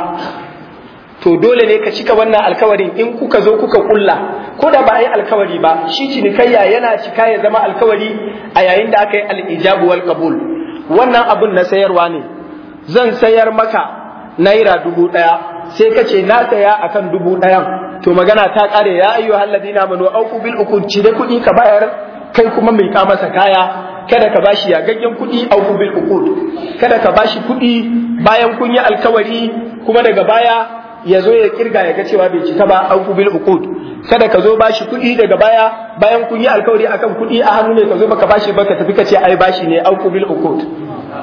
to dole ne ka cika wannan alkawarin in kuka zo kuka kulla ko da ba a yi alkawari ba shi cinikayya yana cika ya zama alkawari a yayin da aka yi al'ijabu wal qabul wannan abun na sayarwa ne zan sayar maka naira dubu ɗaya sai ka ce na saya akan dubu ɗayan to magana ta ƙare ya ayyu halladina manu auku bil ukun cire kuɗi ka bayar kai kuma mai ka masa kaya kada ka bashi yagaggen kuɗi auku bil ukud kada ka bashi kuɗi bayan kun yi alkawari kuma daga baya ya zo ya kirga ya ga cewa bai cika ba auku bil uqud kada ka zo bashi kuɗi daga baya bayan kun yi alkawari akan kuɗi a hannu ne ka zo baka bashi ba ka tafi ka ce ai bashi ne auku bil uqud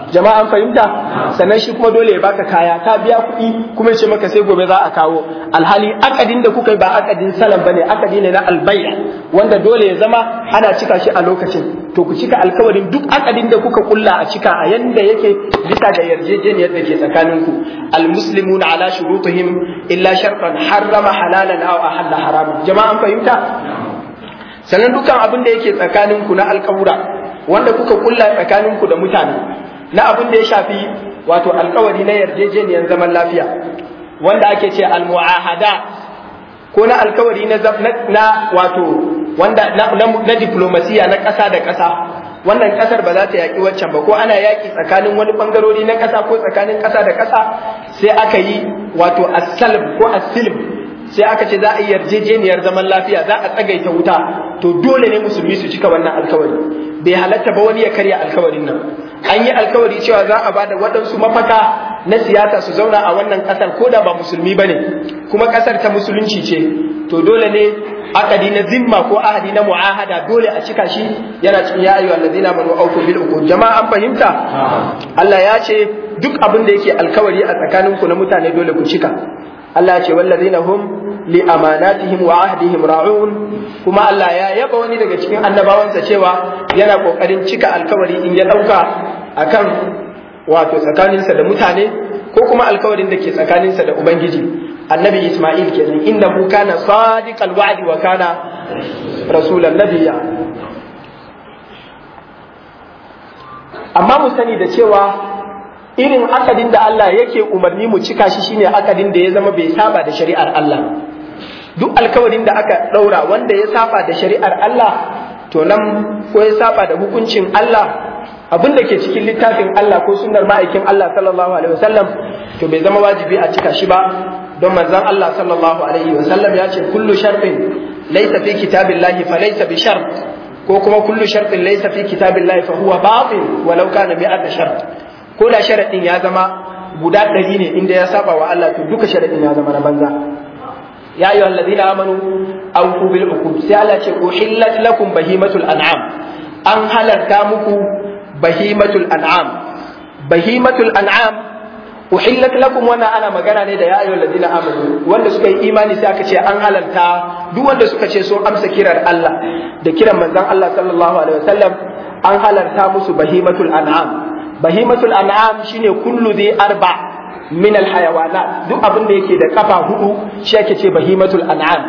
jama'a an fahimta sannan shi kuma dole ya baka kaya ka biya kuɗi kuma ce maka sai gobe za a kawo alhali akadin da kuka yi ba akadin salam bane akadi ne na albayya wanda dole ya zama ana cika shi a lokacin to ku cika alkawarin duk akadin da kuka kulla a cika a yanda yake bisa ga yarjejeniyar da ke tsakaninku almuslimuna ala shurutihim illa shartan harrama halalan aw ahalla haraman jama'a an fahimta sannan dukkan abin da yake tsakaninku na alkawura wanda kuka kulla tsakaninku da mutane na abin da ya shafi wato alkawari na yarjejeniyar zaman lafiya wanda ake ce almu'ahada ko na alkawari na na wato wanda na, na, na diplomasiya na ƙasa da ƙasa wannan ƙasar ba za ta yaƙi waccan ba ko ana yaƙi tsakanin wani ɓangarori na ƙasa ko tsakanin ƙasa da ƙasa sai aka yi wato asalb ko asilb sai aka ce za a yi yarjejeniyar zaman lafiya za a tsagaita wuta to dole ne musulmi su cika wannan alkawari bai halatta ba wani ya karya alkawarin nan an yi alkawari cewa za a bada waɗansu mafaka na siyasa su zauna a wannan ƙasar ko da ba musulmi ba ne kuma ƙasar ta musulunci ce to dole ne akadi na zimma ko ahadi na mu'ahada dole a cika shi yana cikin ya ayyuhal ladina amanu awfu bil uqud jama'a an fahimta Allah ya ce duk abin da yake alkawari a tsakaninku na mutane dole ku cika Allah ya ce wallazina hum li amanatihim wa ahdihim ra'un kuma Allah ya yaba wani daga cikin annabawansa cewa yana kokarin cika alkawari in ya dauka akan wato tsakaninsa da mutane ko kuma alkawarin da ke tsakaninsa da ubangiji annabi Isma'il kenan innahu kana sadiqal wa'di wa kana rasulan nabiyya amma mu sani da cewa irin akadin da Allah yake umarni mu cika shi shine akadin da ya zama bai saba da shari'ar Allah duk alkawarin da aka daura wanda ya saba da shari'ar Allah to nan ko ya saba da hukuncin Allah abin da ke cikin littafin Allah ko sunnar ma'aikin Allah sallallahu alaihi wasallam to bai zama wajibi a cika shi ba don manzon Allah sallallahu alaihi wasallam ya ce kullu shartin laysa fi kitabillahi fa laysa bi shart ko kuma kullu shartin laysa fi kitabillahi fa huwa batil walau kana mi'ata shart ko da sharadin ya zama guda ɗari ne inda ya saba wa Allah to duka sharadin ya zama na banza ya ayyuhal ladina amanu awfu bil uqud sai Allah ce uhillat lakum bahimatul an'am an halarta muku bahimatul an'am bahimatul an'am uhillat lakum wannan ana magana ne da ya ayyuhal ladina amanu wanda suka yi imani sai aka ce an halarta duk wanda suka ce sun amsa kirar Allah da kiran manzon Allah sallallahu alaihi wasallam an halarta musu bahimatul an'am bahimatul an'am shine kullu dhi arba min al hayawanat duk abin da yake da kafa hudu shi ake ce bahimatul an'am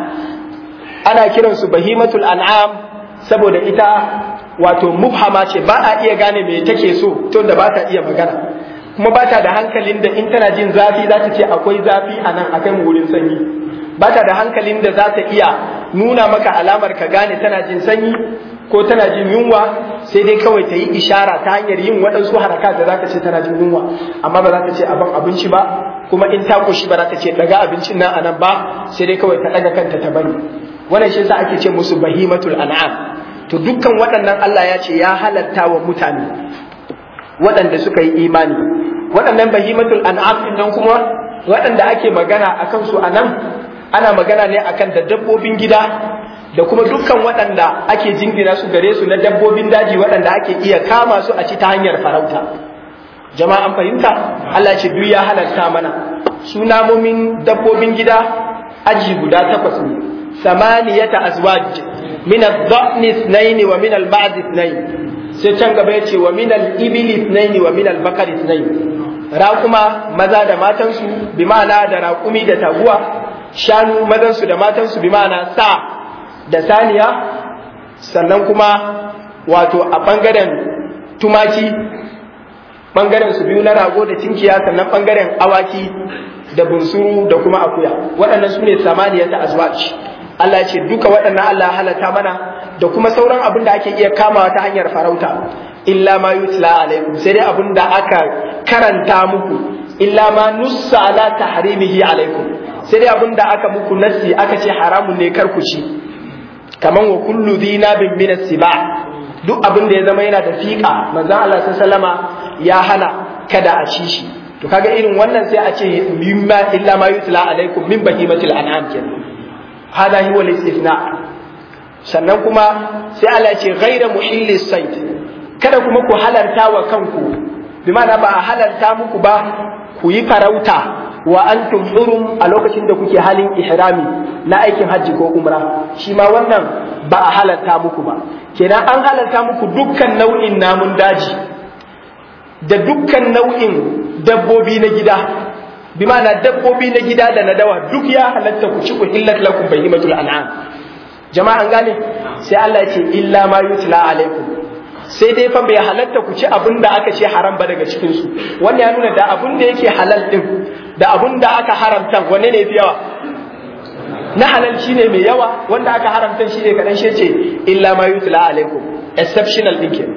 ana kiran su bahimatul an'am saboda ita wato mubhama ce ba a iya gane me take so tun da ba ta iya magana kuma ba ta da hankalin da in tana jin zafi za ta ce akwai zafi a nan akan wurin sanyi ba ta da hankalin da za ta iya nuna maka alamar ka gane tana jin sanyi ko tana jin yunwa sai dai kawai ta yi ishara ta hanyar yin waɗansu haraka da za ta ce tana jin yunwa amma ba za ta ce abin abinci ba kuma in ta koshi ba za ta ce daga abincin nan anan ba sai dai kawai ta ɗaga kanta ta bari wannan shi yasa ake ce musu bahimatul an'am to dukkan waɗannan Allah ya ce ya halatta wa mutane waɗanda suka yi imani waɗannan bahimatul an'am din nan kuma waɗanda ake magana akan su anan ana magana ne akan da dabbobin gida da kuma dukkan waɗanda ake jingina su gare su na dabbobin daji waɗanda ake iya kama su a ci ta hanyar farauta jama'a an fahimta Allah ce duk ya halarta mana su namomin dabbobin gida aji guda takwas ne samaniyata azwaj min ad-dha'n ithnayn wa min al-ba'd ithnayn sai can gaba yace wa min al-ibli ithnayn wa min al-baqar ithnayn raƙuma maza da matansu bi ma'ana da raƙumi da taguwa shanu mazansu da matansu bi ma'ana sa da saniya sannan kuma wato a ɓangaren tumaki ɓangaren su biyu na rago da tinkiya sannan ɓangaren awaki da bunsuru da kuma akuya waɗannan su ne samaniya ta azwaj Allah ce duka waɗannan Allah halata mana da kuma sauran abin da ake iya kamawa ta hanyar farauta illa ma yutla alaikum sai dai abin da aka karanta muku illa ma nussa ala tahrimihi alaikum sai dai abin da aka muku nassi aka ce haramun ne kar ku ci kaman wa kullu dinabin min as-siba duk abin da ya zama yana da fiqa manzon Allah sallama ya hana kada a ci shi to kaga irin wannan sai a ce mimma illa ma yutla alaikum min bahimatil an'am kenan hada huwa al-istithna sannan kuma sai Allah ya ce ghayra muhilli sayd kada kuma ku halarta wa kanku bi ma'ana ba a halalta muku ba ku yi farauta wa antum hurum a lokacin da kuke halin ihrami na aikin hajji ko umra shi ma wannan ba a halalta muku ba kenan an halalta muku dukkan nau'in namun daji da dukkan nau'in dabbobi na gida bi ma'ana dabbobi na gida da na dawa duk ya halatta ku ci ku hillat lakum bahimatul an'am jama'an gane sai Allah ya ce illa ma yutla alaikum sai dai fa bai halatta ku ci abin da aka ce haram ba daga cikin su wannan ya nuna da abin da yake halal din da abin da aka haramta wanne ne fi yawa na halal shine mai yawa wanda aka haramta shine kadan shi ce illa ma yutla alaikum exceptional din ke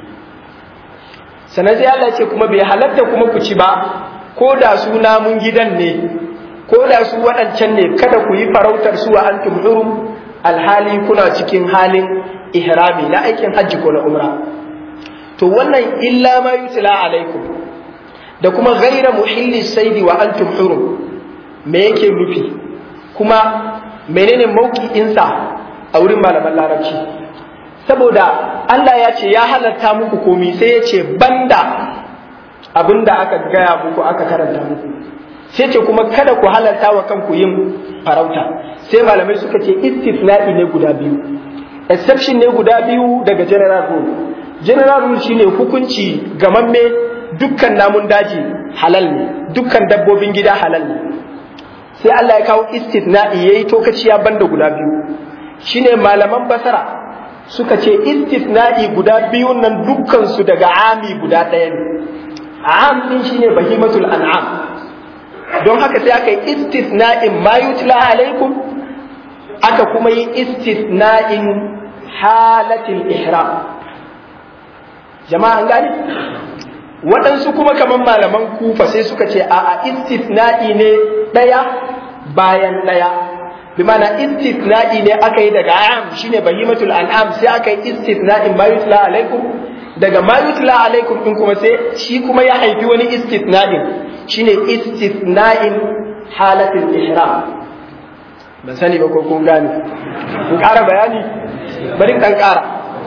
sanan sai Allah ya ce kuma bai halatta kuma ku ci ba ko da su namun gidan ne ko da su waɗancan ne kada ku yi farautar su wa antum hurum alhali kuna cikin halin ihrami na aikin hajji ko na umra to wannan illa ma yutla alaikum da kuma ghaira muhilli saidi wa antum hurum me yake nufi kuma menene mauki'insa a wurin malaman larabci saboda Allah ya ce ya halatta muku komi sai ya ce banda abinda aka gaya muku aka karanta muku sai ce kuma kada ku halarta wa kanku yin farauta sai malamai suka ce istisna'i ne guda biyu exception ne guda biyu daga general rule general rule shine hukunci gamamme dukkan namun daji halal ne dukkan dabbobin gida halal ne sai Allah ya kawo istisna'i yayi tokaciya banda guda biyu shine malaman basara suka ce istisna'i guda biyu nan dukkan su daga ami guda ɗaya ne am din shine bahimatul an'am don haka sai aka yi istisna'in ma yutla alaikum aka kuma yi istisna'in halatil ihram jama'a an gani waɗansu kuma kamar malaman kufa sai suka ce a istisna'i ne ɗaya bayan ɗaya bi mana istisna'i ne aka yi daga am shine bahimatul an'am sai aka yi istisna'in ma yutla alaikum daga ma yutla alaikum din kuma sai shi kuma ya haifi wani istisna'in shine istisna'in halatul ihram ban sani ba ko kun gane kun ƙara bayani bari kan ƙara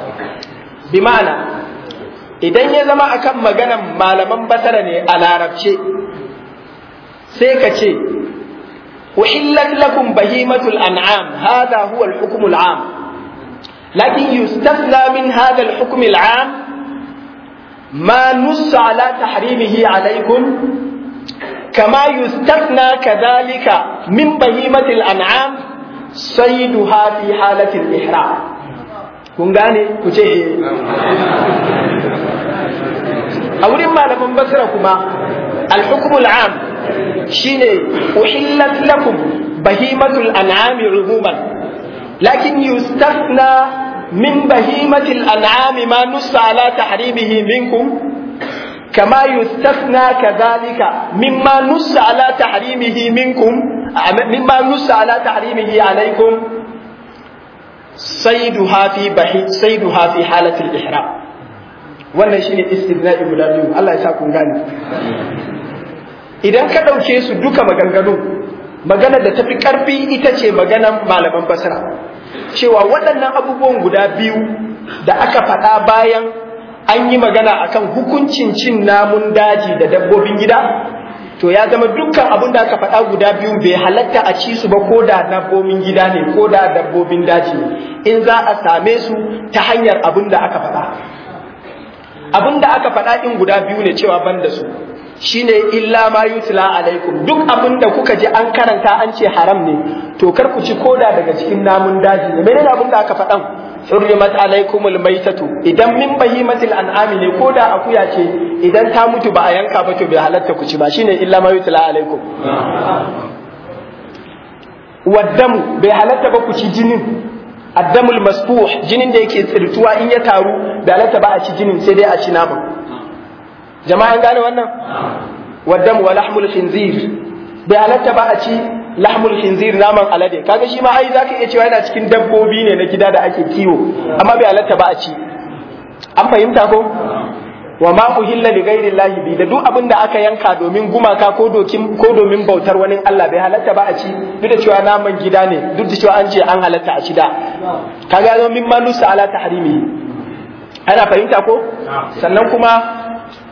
bi ma'ana idan ya zama akan maganan malaman basara ne a larabce sai ka ce uhillat lakum bahimatul an'am hadha huwa al-hukm al-'am lakin yustasna min hadha al-hukm al-'am ما نص على تحريمه عليكم كما يستثنى كذلك من بهيمة الأنعام صيدها في حالة الإحرام kun gane ku ce a wurin malaman basira kuma alhukumul am shine uhillat lakum bahimatul an'ami umuman lakin yustafna min bahimatil an'ami ma nussa ala tahrimihi minkum كما يستثنى كذلك مما نص على تحريمه منكم مما نص على تحريمه عليكم صيدها في بحي صيدها في حالة الإحرام wannan shine istithna'i guda biyu Allah ya sa kun gane idan ka ɗauke su duka maganganu magana da tafi ƙarfi ita ce maganan malaman basira cewa waɗannan abubuwan guda biyu da aka faɗa bayan an yi magana akan hukuncin cin namun daji da dabbobin gida to ya zama dukkan abin da aka faɗa guda biyu bai halatta a ci su ba ko da dabbobin gida ne ko da dabbobin daji ne in za a same su ta hanyar abin da aka faɗa abin da aka faɗa ɗin guda biyu ne cewa ban da su shine illa ma yutla alaikum duk abin da kuka ji an karanta an ce haram ne to kar ku ci koda daga cikin namun daji ne menene abin da aka faɗan hurrimat alaikumul maitatu idan min bahimatil an'ami ne ko da akuya ce idan ta mutu ba a yanka ba to bai halatta ku ci ba shine illa ma yutla alaikum waddamu bai halatta ba ku ci jinin addamul masfuh jinin da yake tsirtuwa in ya taru bai halatta ba a ci jinin sai dai a ci naman jama'a an gane wannan waddamu wa lahmul khinzir bai halatta ba a ci lahmul khinzir naman alade kaga shi ma ai zaka iya cewa yana cikin dabbobi ne na gida da ake kiwo amma bai halatta ba a ci an fahimta ko wa ma uhilla li ghairi llahi bi da duk abin da aka yanka domin gumaka ko dokin ko domin bautar wani Allah bai halatta ba a ci duk da cewa naman gida ne duk da cewa an ce an halatta a ci da kaga zo min malusa ala tahrimi ana fahimta ko sannan kuma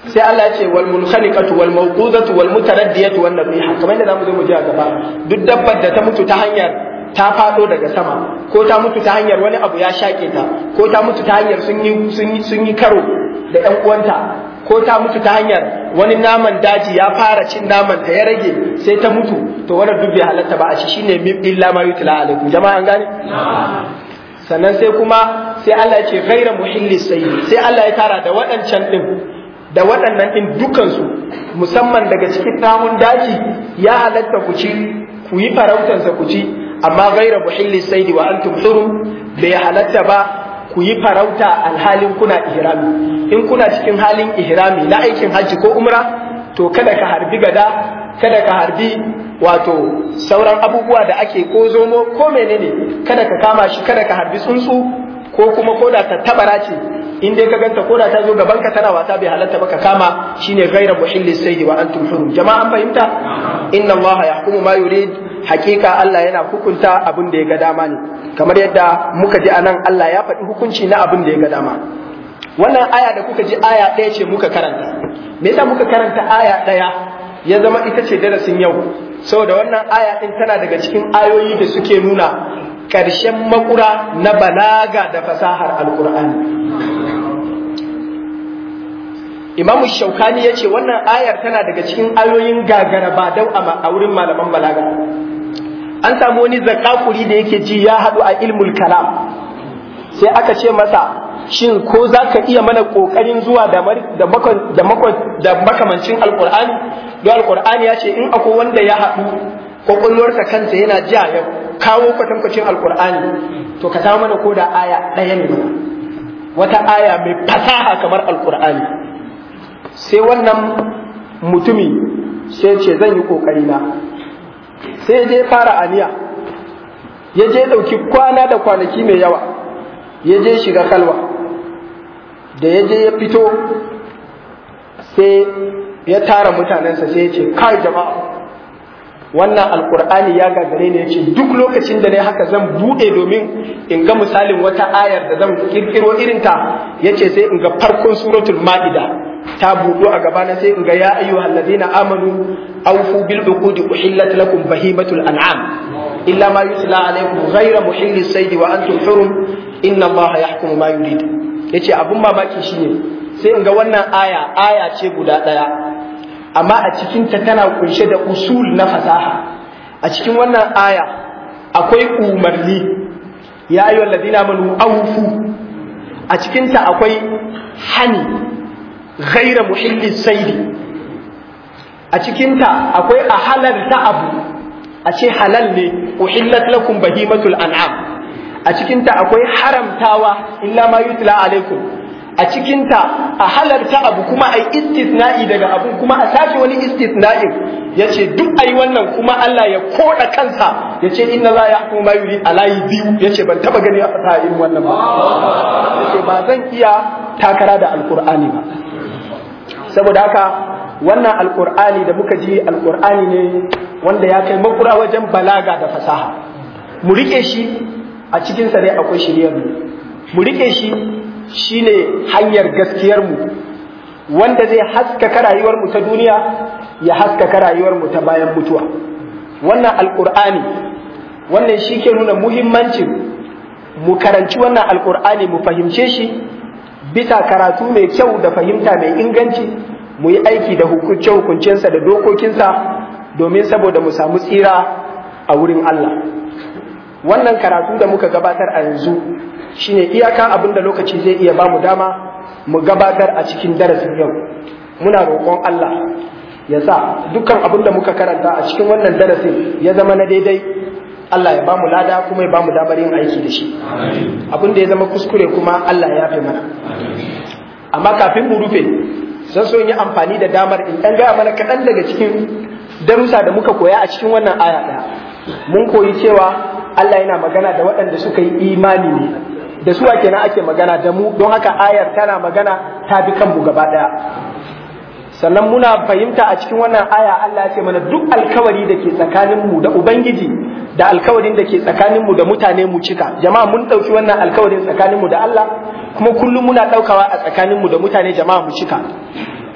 sai Allah ya ce wal munkhaniqatu wal mawqudatu wal mutaraddiyatu wan nabiha kamar yadda zamu zo mu ji a gaba duk dabbar da ta mutu ta hanyar ta fado daga sama ko ta mutu ta hanyar wani abu ya shake ta ko ta mutu ta hanyar sun yi sun yi sun yi karo da ƴan uwanta ko ta mutu ta hanyar wani naman daji ya fara cin naman ta ya rage sai ta mutu to wannan duk bai halatta ba a ci shine illa ma yutla alaikum jama'a an gane sannan sai kuma sai Allah ya ce ghaira muhilli sayyi sai Allah ya tara da waɗancan din da waɗannan din dukansu musamman daga cikin namun daji ya halatta ku ci ku yi farautansa ku ci amma ghaira muhilli sayyi wa antum hurum bai halatta ba ku yi farauta alhalin kuna ihrami in kuna cikin halin ihrami na aikin hajji ko umra to kada ka harbi gada kada ka harbi wato sauran abubuwa da ake ko zomo ko menene kada ka kama shi kada ka harbi tsuntsu ko kuma koda ta tabara ce in dai ka ganta koda ta zo gaban ka tana wata bai halatta ba ka kama shine ghaira muhillis sayd wa antum hurum jama'an fahimta inna allaha yahkumu ma yurid hakika Allah yana hukunta abin da ya ga dama ne kamar yadda muka ji anan Allah ya faɗi hukunci na abin da ya ga dama wannan aya da kuka ji aya ɗaya ce muka karanta me yasa muka karanta aya ɗaya ya zama ita ce darasin yau saboda wannan aya ɗin tana daga cikin ayoyi da suke nuna ƙarshen makura na balaga da fasahar alkur'ani imamu shaukani ya ce wannan ayar tana daga cikin ayoyin gagara ba dau a wurin malaman balaga an samu wani zakakuri da yake ji ya haɗu a ilmul kalam sai aka ce masa shin ko za ka iya mana ƙoƙarin zuwa da makamancin alƙur'ani don alƙur'ani ya ce in akwai wanda ya haɗu ƙwaƙwalwarsa kansa yana ja ya kawo kwatankwacin alƙur'ani to ka samu mana ko da aya ɗaya ne mana wata aya mai fasaha kamar alƙur'ani sai wannan mutumi sai ce zan yi ƙoƙari na sai je fara aniya ya je ɗauki kwana da kwanaki mai yawa ya je shiga kalwa da ya je ya fito sai ya tara mutanensa sai ya ce kai jama'a wannan alkur'ani ya gagare ne ya ce duk lokacin da ne haka zan buɗe domin in ga misalin wata ayar da zan kirkiro irinta ya ce sai in ga farkon suratul ma'ida ta buɗo a gabana sai in ga ya ayyuhal ladina amanu awfu bil uqudi uhillat lakum bahimatul an'am illa ma yutla alaykum ghayra muhillis sayd wa antum hurum inna allaha yahkumu ma yurid yace abun mamaki shine sai in ga wannan aya aya ce guda daya amma a cikin ta tana kunshe da usul na fasaha a cikin wannan aya akwai umarni ya ayyuhal ladina amanu awfu a cikin ta akwai hani ghaira muhillis saidi a cikinta akwai a halarta abu a ce halal ne uhillat lakum bahimatul an'am a cikinta akwai haramtawa illa ma yutla alaikum a cikinta a halarta abu kuma ai istisna'i daga abu kuma a sake wani istisna'in yace duk ai wannan kuma Allah ya koda kansa yace inna la yahkum ma yurid alayi biyu yace ban taba gani a fasaha irin wannan ba yace ba zan iya takara da alqur'ani ba saboda haka wannan alkur'ani da muka ji alkur'ani ne wanda ya kai makura wajen balaga da fasaha mu rike shi a cikin sa dai akwai shiryar mu mu rike shi shine hanyar gaskiyar mu wanda zai haskaka rayuwar mu ta duniya ya haskaka rayuwar mu ta bayan mutuwa wannan alkur'ani wannan shi ke nuna muhimmancin mu karanci wannan alkur'ani mu fahimce shi bisa karatu mai kyau da fahimta mai inganci mu yi aiki da hukunce-hukuncensa da dokokinsa domin saboda mu samu tsira a wurin Allah wannan karatu da muka gabatar a yanzu shine iyaka abin da lokaci zai iya ba mu dama mu gabatar a cikin darasin yau muna roƙon Allah ya sa dukkan abin da muka karanta a cikin wannan darasin ya zama na daidai Allah ya ba mu lada kuma ya ba mu damar yin aiki da shi abin da ya zama kuskure kuma Allah ya fi mana amma kafin mu rufe zan so yi amfani da damar in ɗan gaya mana kaɗan daga cikin darussa da muka koya a cikin wannan aya ɗaya mun koyi cewa Allah yana magana da waɗanda suka yi imani ne da su kenan ake magana da mu don haka ayar tana magana ta bi kanmu gaba ɗaya sannan muna fahimta a cikin wannan aya Allah ya ce mana duk alkawari da ke tsakaninmu da Ubangiji da alkawarin da ke tsakaninmu da mutane mu cika jama'a mun ɗauki wannan alkawarin tsakaninmu da Allah kuma kullum muna ɗaukawa a tsakaninmu da mutane jama'a mu cika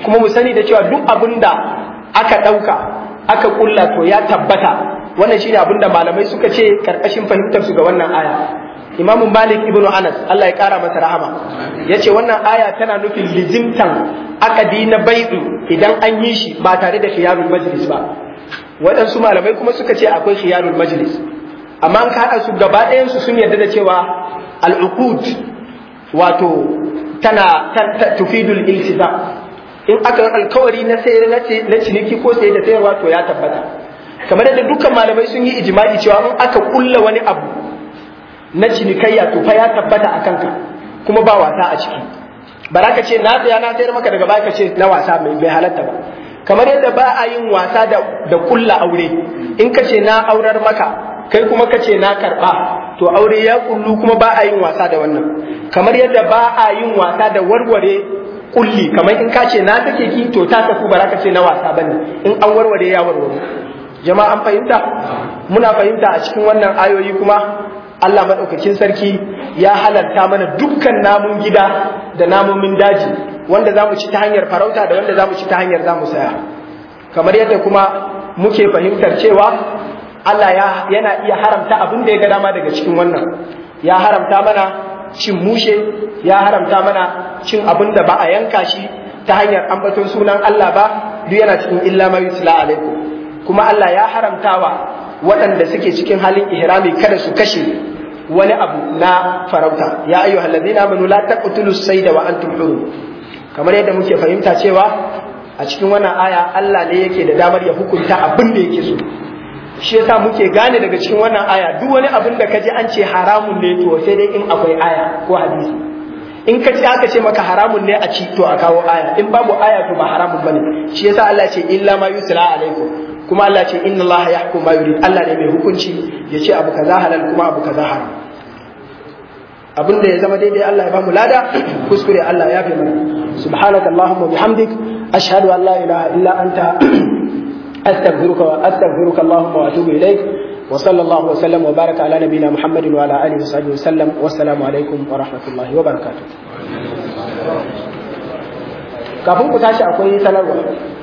kuma mu sani da cewa duk abin da aka ɗauka aka kulla to ya tabbata wannan shine abin da malamai suka ce karkashin fahimtar su ga wannan aya Imam Malik ibn Anas Allah ya kara masa rahama yace wannan aya tana nufin lizimtan akadi na bai'u idan an yi shi ba tare da khiyarul majlis ba waɗansu malamai kuma suka ce akwai khiyarul majlis amma an haɗa su gaba ɗayan su sun yarda da cewa al-uqud wato tana tufidul iltizam in aka yi alkawari na sayar na ciniki ko sayar da sayarwa to ya tabbata kamar yadda dukkan malamai sun yi ijma'i cewa in aka kulla wani abu na cinikayya to fa ya tabbata a kanka kuma ba wasa a ciki ba za ka ce na tsaya na sayar maka daga baya ka ce na wasa mai bai halatta ba kamar yadda ba a yin wasa da da kulla aure in ka ce na aurar maka kai kuma ka ce na karba to aure ya kullu kuma ba a yin wasa da wannan kamar yadda ba a yin wasa da warware kulli kamar in ka ce na take ki to ta tafi ba za ka ce na wasa bane in an warware ya warware jama'a an fahimta muna fahimta a cikin wannan ayoyi kuma Allah maɗaukakin sarki ya halarta mana dukkan namun gida da namomin daji wanda za mu ci ta hanyar farauta da wanda za mu ci ta hanyar za mu saya kamar yadda kuma muke fahimtar cewa Allah ya yana iya haramta abin da ya ga dama daga cikin wannan ya haramta mana cin mushe ya haramta mana cin abin da ba a yanka shi ta hanyar ambaton sunan Allah ba duk yana cikin illa ma yutla alaikum kuma Allah ya haramtawa waɗanda suke cikin halin ihrami kada su kashe wani abu na farauta ya ayyuhal ladina amanu la taqtulu sayda wa antum hurum kamar yadda muke fahimta cewa a cikin wannan aya Allah ne yake da damar ya hukunta abin da yake so shi yasa muke gane daga cikin wannan aya duk wani abin da kaji an ce haramun ne to sai dai in akwai aya ko hadisi in ka ce aka ce maka haramun ne a ci to a kawo aya in babu aya to ba haramun bane shi yasa Allah ce illa ma yusla alaikum kuma Allah ce inna Allah yahkum ma yurid Allah ne mai hukunci ya ce abu kaza halal kuma abu kaza haram abin da ya zama daidai Allah ya bamu lada kuskure Allah ya fi mana subhanaka allahumma bihamdik ashhadu an la ilaha illa anta astaghfiruka wa astaghfiruka allahumma wa atubu ilaik wa sallallahu wa sallam wa baraka ala nabiyyina muhammadin wa ala alihi wa sahbihi wa sallam wassalamu alaikum wa rahmatullahi wa barakatuh kafin ku tashi akwai sanarwa